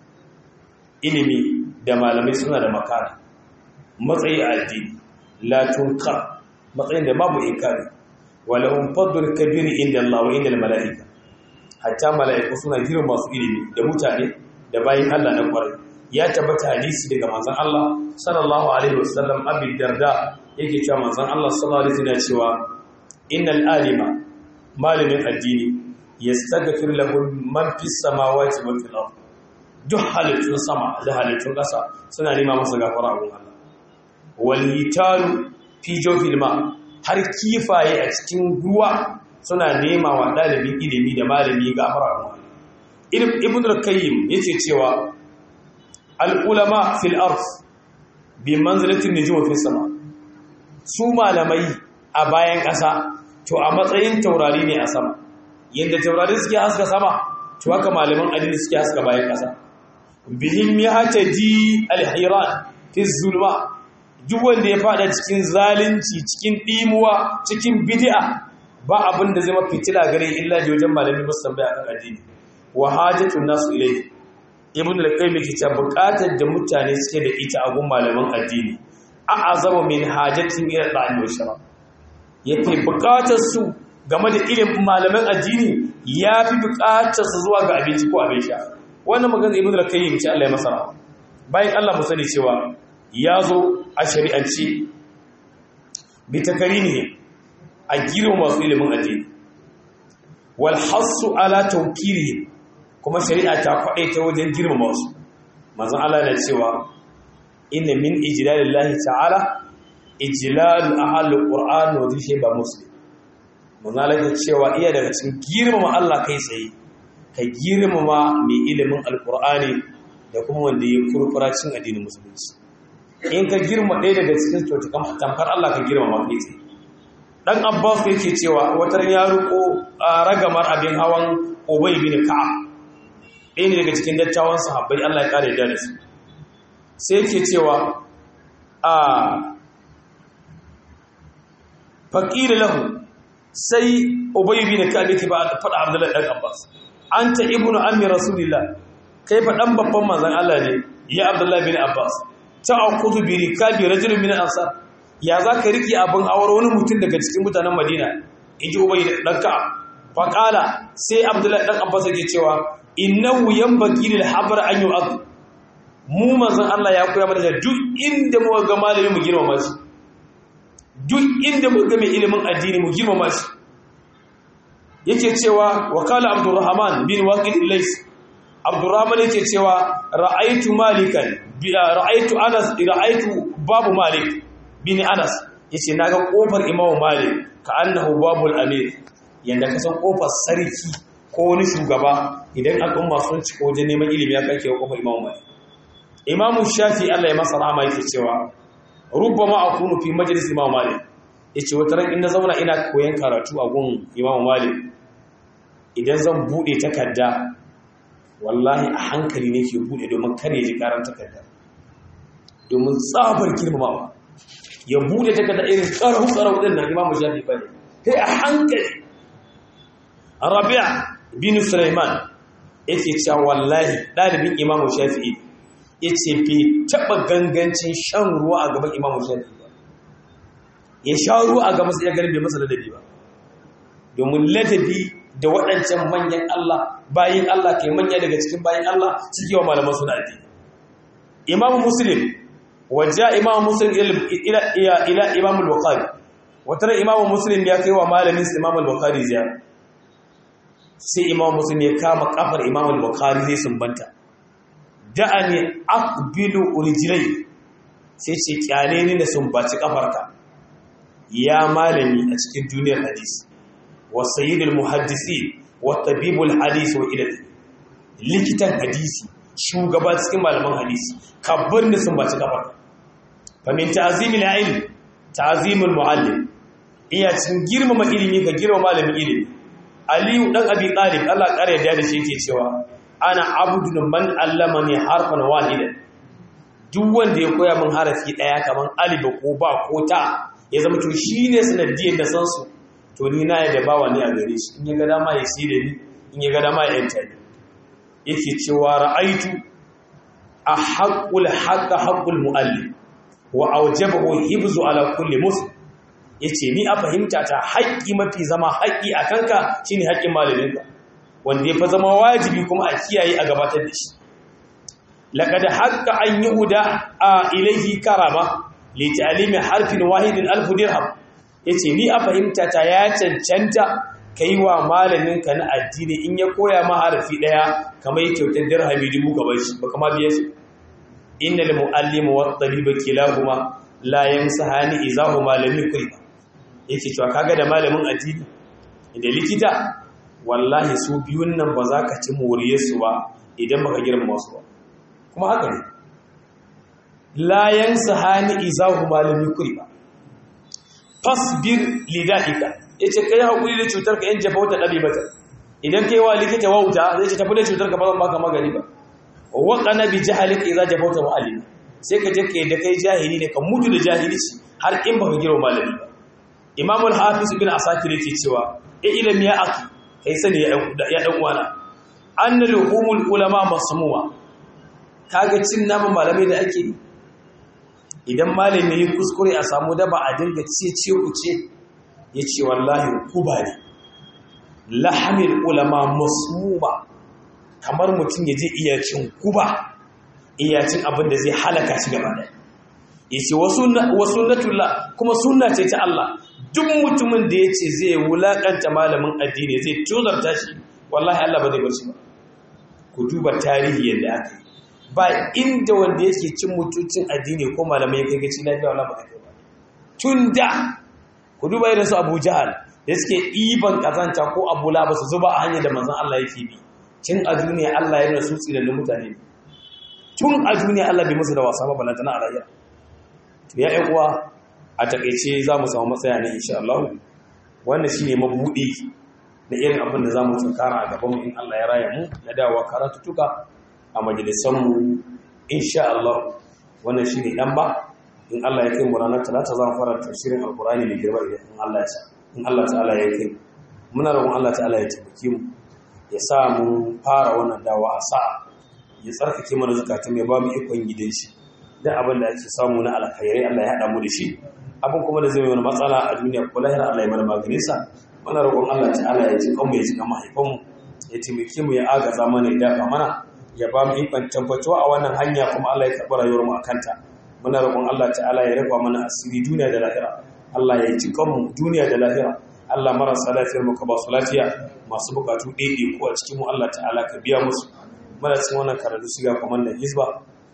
ilimi da malamai suna da makara matsayi a addini la tunkar matsayin da babu inkari wala hum fadlul kabir inda Allah wa inda malaika hatta malaiku suna girma masu ilimi da mutane da bayin Allah na kwarai ya tabbata hadisi daga manzon Allah sallallahu alaihi wasallam abi darda yake cewa manzon Allah sallallahu alaihi wasallam cewa innal alima malamin addini yastaghfir lahu man fis samawati wa fil ard duk halittun sama da halittun ƙasa suna nema masa gafara a Allah walhitaru fi jofil ma har kifaye a cikin ruwa suna nema wa ɗalibin ilimi da malami gafara a Allah ibn al-qayyim yace cewa al-ulama fil ard bi manzilatin nujum fi sama su malamai a bayan ƙasa to a matsayin taurari ne a sama yanda taurari suke haska sama to haka malaman addini suke haska bayan ƙasa bihim yahtaji al-hiran fi zulma duk wanda ya fada cikin zalunci cikin dimuwa cikin bid'a ba abin da zai mafitila gare illa da wajen malami musamman bai akan addini wa hajatun nasu ilayhi ibn al-qayyim yake cewa buƙatar da mutane suke da ita a gun malaman addini a azama min hajatin ila da'al wa shara yake buƙatar su game da ilimin malaman addini yafi buƙatar su zuwa ga abinci ko abin sha wannan magana ibn al-qayyim ce Allah ya masa rahama bayan Allah mu sani cewa ya zo a shari'ance bi takarimi a girma masu ilimin addini wal hassu ala tawkiri kuma shari'a ta kwaɗe ta wajen girma masu manzon Allah na cewa inna min ijlalillahi ta'ala ijlalu ahlul qur'an wa dhihi ba muslim manzon Allah ya cewa iya daga cikin girmama Allah kai tsaye ka girmama mai ilimin alqur'ani da kuma wanda ya kurkura cin addinin musulunci in ka girma ɗaya daga cikin kyautukan tamkar Allah ka girma ma kai tsaye dan Abbas yake cewa watar ya ruko ragamar abin hawan Ubay bin Ka'ab ɗaya ne daga cikin dattawan sahabbai Allah ya kare da su sai yake cewa a faqir lahu sai Ubay bin Ka'ab yake ba faɗa Abdullahi dan Abbas anta ibnu ammi rasulillah kai fa dan babban manzon Allah ne ya Abdullahi bin Abbas ta'akudu bi rikabi rajulun min al-ansar ya zaka riki abin awar wani mutum daga cikin mutanen Madina inji Ubay dan Ka'ab fa qala sai Abdullahi dan Abbas yake cewa innahu yanbaghi lil habr an yu'ad mu manzon Allah ya koya mana duk inda mu ga malami mu girmama shi duk inda mu ga mai ilimin addini mu girmama shi yake cewa wa qala Abdurrahman bin Waqid al-Lays Abdurrahman yake cewa ra'aitu malikan ra'aitu Anas ra'aitu babu Malik bin Anas yace naga kofar Imam Malik ka annahu babul amir yanda kasan kofar sarki ko wani shugaba idan al'umma sun ci wajen neman ilimi ya kake kofar Imam Malik Imam Shafi Allah ya masa rahama yake cewa rubbama akunu fi majlis Imam Malik yace wata ran in na zauna ina koyan karatu a gun Imam Malik idan zan bude takarda wallahi a hankali ne ke bude domin kar ya ji karan takarda domin tsabar girmamawa ya bude takarda irin karau karau din nan imamu shafi ba ne sai a hankali rabi'a bin sulaiman yake cewa wallahi dalibin imamu shafi'i yace bai taba gangancin shan ruwa a gaban imamu shafi'i ba ya sha ruwa a gaban sai ya garbe masa ladabi ba domin ladabi da waɗancan manyan Allah bayin Allah kai manya daga cikin bayin Allah suke wa malaman suna addini Imam Muslim waja Imam Muslim ila ila ila Imam Al-Bukhari wata Imam Muslim ya kai wa malamin sa Imam Al-Bukhari ziyara sai Imam Muslim ya kama kafar Imam Al-Bukhari zai sumbanta da'ani aqbilu urijlai sai ce kyale ni da sumbaci kafarka ya malami a cikin duniyar hadisi وسيد المحدثين والطبيب الحديث وإلى likitan hadisi shugaba cikin malaman hadisi kabbar da sun baci kafar fa min ta'zimil ilm ta'zimul muallim iya cikin girmama ilimi ka girmama malamin ilimi aliyu dan abi talib Allah kare da da shi yake cewa ana abudun man allamani harfan wahidan duk wanda ya koya min harafi daya kaman alif ko ba ko ta ya zama to shine sanadiyar da san su to ni na yadda bawa ne a gare shi in ya ga dama ya si da ni in ya ga dama ya yanta ni yake cewa ra'aitu a haƙul haƙa haƙul mu'allim wa aujabahu hibzu ala kulli muslim yace ni a fahimta ta haƙƙi mafi zama haƙƙi a kanka shine haƙƙin malaminka wanda ya fa zama wajibi kuma a kiyaye a gabatar da shi laqad haqqa an yuda a ilayhi karama li ta'limi harfin wahidin alf dirham ya ce ni a fahimta ta ya cancanta ka yi wa malaminka na addini in ya koya ma harafi ɗaya kamar yi kyautar dirhami dubu ka bar shi ba kama biya shi inna da mu'allimu wa ɗaliba kilahuma la yamsahani izahu malamin kulba yake cewa kaga da malamin addini da likita wallahi su biyun nan ba za ka ci moriyar su ba idan baka girmama su ba kuma haka ne la yamsahani izahu malamin kulba fasbir lida'ika yace kai hakuri da cutar ka yan jafa wata dabi mata idan kai wa likita wauta zai ce tafi da cutar ka ba zan baka magani ba wa qana bi jahalika idza jafauta mu'allim sai ka je kai da kai jahili ne ka mutu da jahilci har in baka giro malami ba imam al-hafiz ibn asakir yake cewa e ilmi ya aki kai sani ya ya dan uwana annal humul ulama masmuma kaga cin naman malamai da ake yi idan malami yi kuskure a samu daba a dinga ce ce ku ce ya ce wallahi kuba ne lahamin ulama masmuma kamar mutum ya je iyacin kuba iyacin abin da zai halaka shi gaba da ya ce wasu natula kuma suna ce ta Allah duk mutumin da ya ce zai wulaƙanta malamin addini zai tuzarta shi wallahi Allah ba zai bar shi ba ku duba tarihi yadda aka yi ba inda wanda yake cin mutuncin addini ko malamai kai gaci lafiya wala baka kai ba tun da ku duba irin su Abu Jahal da suke iban kazanta ko Abu Lahab su zuba a hanyar da manzon Allah yake bi tun a duniya Allah ya rasu tsirin mutane tun a duniya Allah bai musu da wasa ba balantana a rayuwa to ya ƴan uwa a takeice za mu samu matsaya ne insha Allah wannan shine mabudi na irin abin da za mu tsakara a gaban mu in Allah ya raya mu na dawowa karatutuka a majalisanmu insha Allah wannan shi ne ɗan ba in Allah ya kai mu ranar talata za mu fara tafsirin alkurani mai girma idan in Allah ya in Allah ta'ala ya kai muna roƙon Allah ta'ala ya taimake mu ya sa mu fara wannan dawa a sa'a ya tsarkake mana zakatun mai ba mu ikon gidan shi da abin da ake samu na alkhairai Allah ya haɗa mu da shi abin kuma da zai yi wani matsala a duniya ko lahira Allah ya mana maganin sa muna roƙon Allah ta'ala ya ji kanmu ya ji kan mahaifanmu ya taimake mu ya agaza mana ya dafa mana ya ba mu ikon tabbatuwa a wannan hanya kuma Allah ya karɓi rayuwar mu akanta muna roƙon Allah ta'ala ya rufa mana asiri duniya da lahira Allah ya ji kanmu duniya da lahira Allah marasa lafiyar mu ka ba su lafiya masu bukatu ɗaiɗe ko a cikin mu Allah ta'ala ka biya musu muna cikin wannan karatu shiga kwamandan Hizba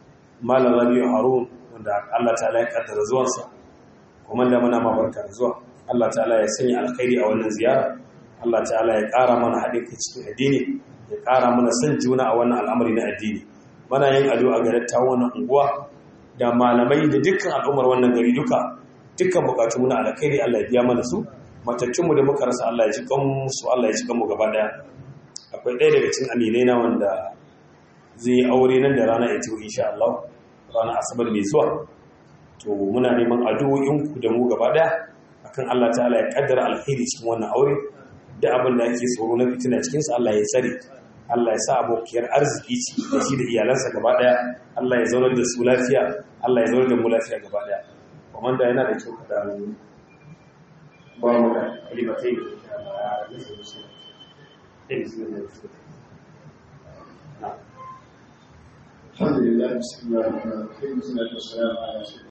Malam Rabiu Harun wanda Allah ta'ala ya kaddara zuwansa komanda muna ma barka da zuwa Allah ta'ala ya sanya alkhairi a wannan ziyara Allah ta'ala ya ƙara mana haɗin kai cikin addini ya ƙara mana son juna a wannan al'amari na addini mana yin addu'a ga dattawan wannan unguwa da malamai da dukkan al'ummar wannan gari duka dukkan bukatu muna alkhairi Allah ya biya mana su matattun mu da muka rasa Allah ya ji kan su Allah ya ji kan mu gaba daya akwai ɗaya daga cikin aminai na wanda zai yi aure nan da rana ya ce insha Allah ranar asabar mai zuwa to muna neman addu'o'inku da mu gaba daya akan Allah ta'ala ya kaddara alheri cikin wannan aure da abin da ake tsoro na fitina cikin sa Allah ya tsare Allah ya sa abokiyar arziki ci da shi da iyalansa gaba daya Allah ya zaunar da su lafiya Allah ya zaunar da mu lafiya gaba daya kuma da yana da kyau kada mu ba mu da kalimatai الحمد لله بسم الله الرحمن الرحيم والصلاه والسلام على سيدنا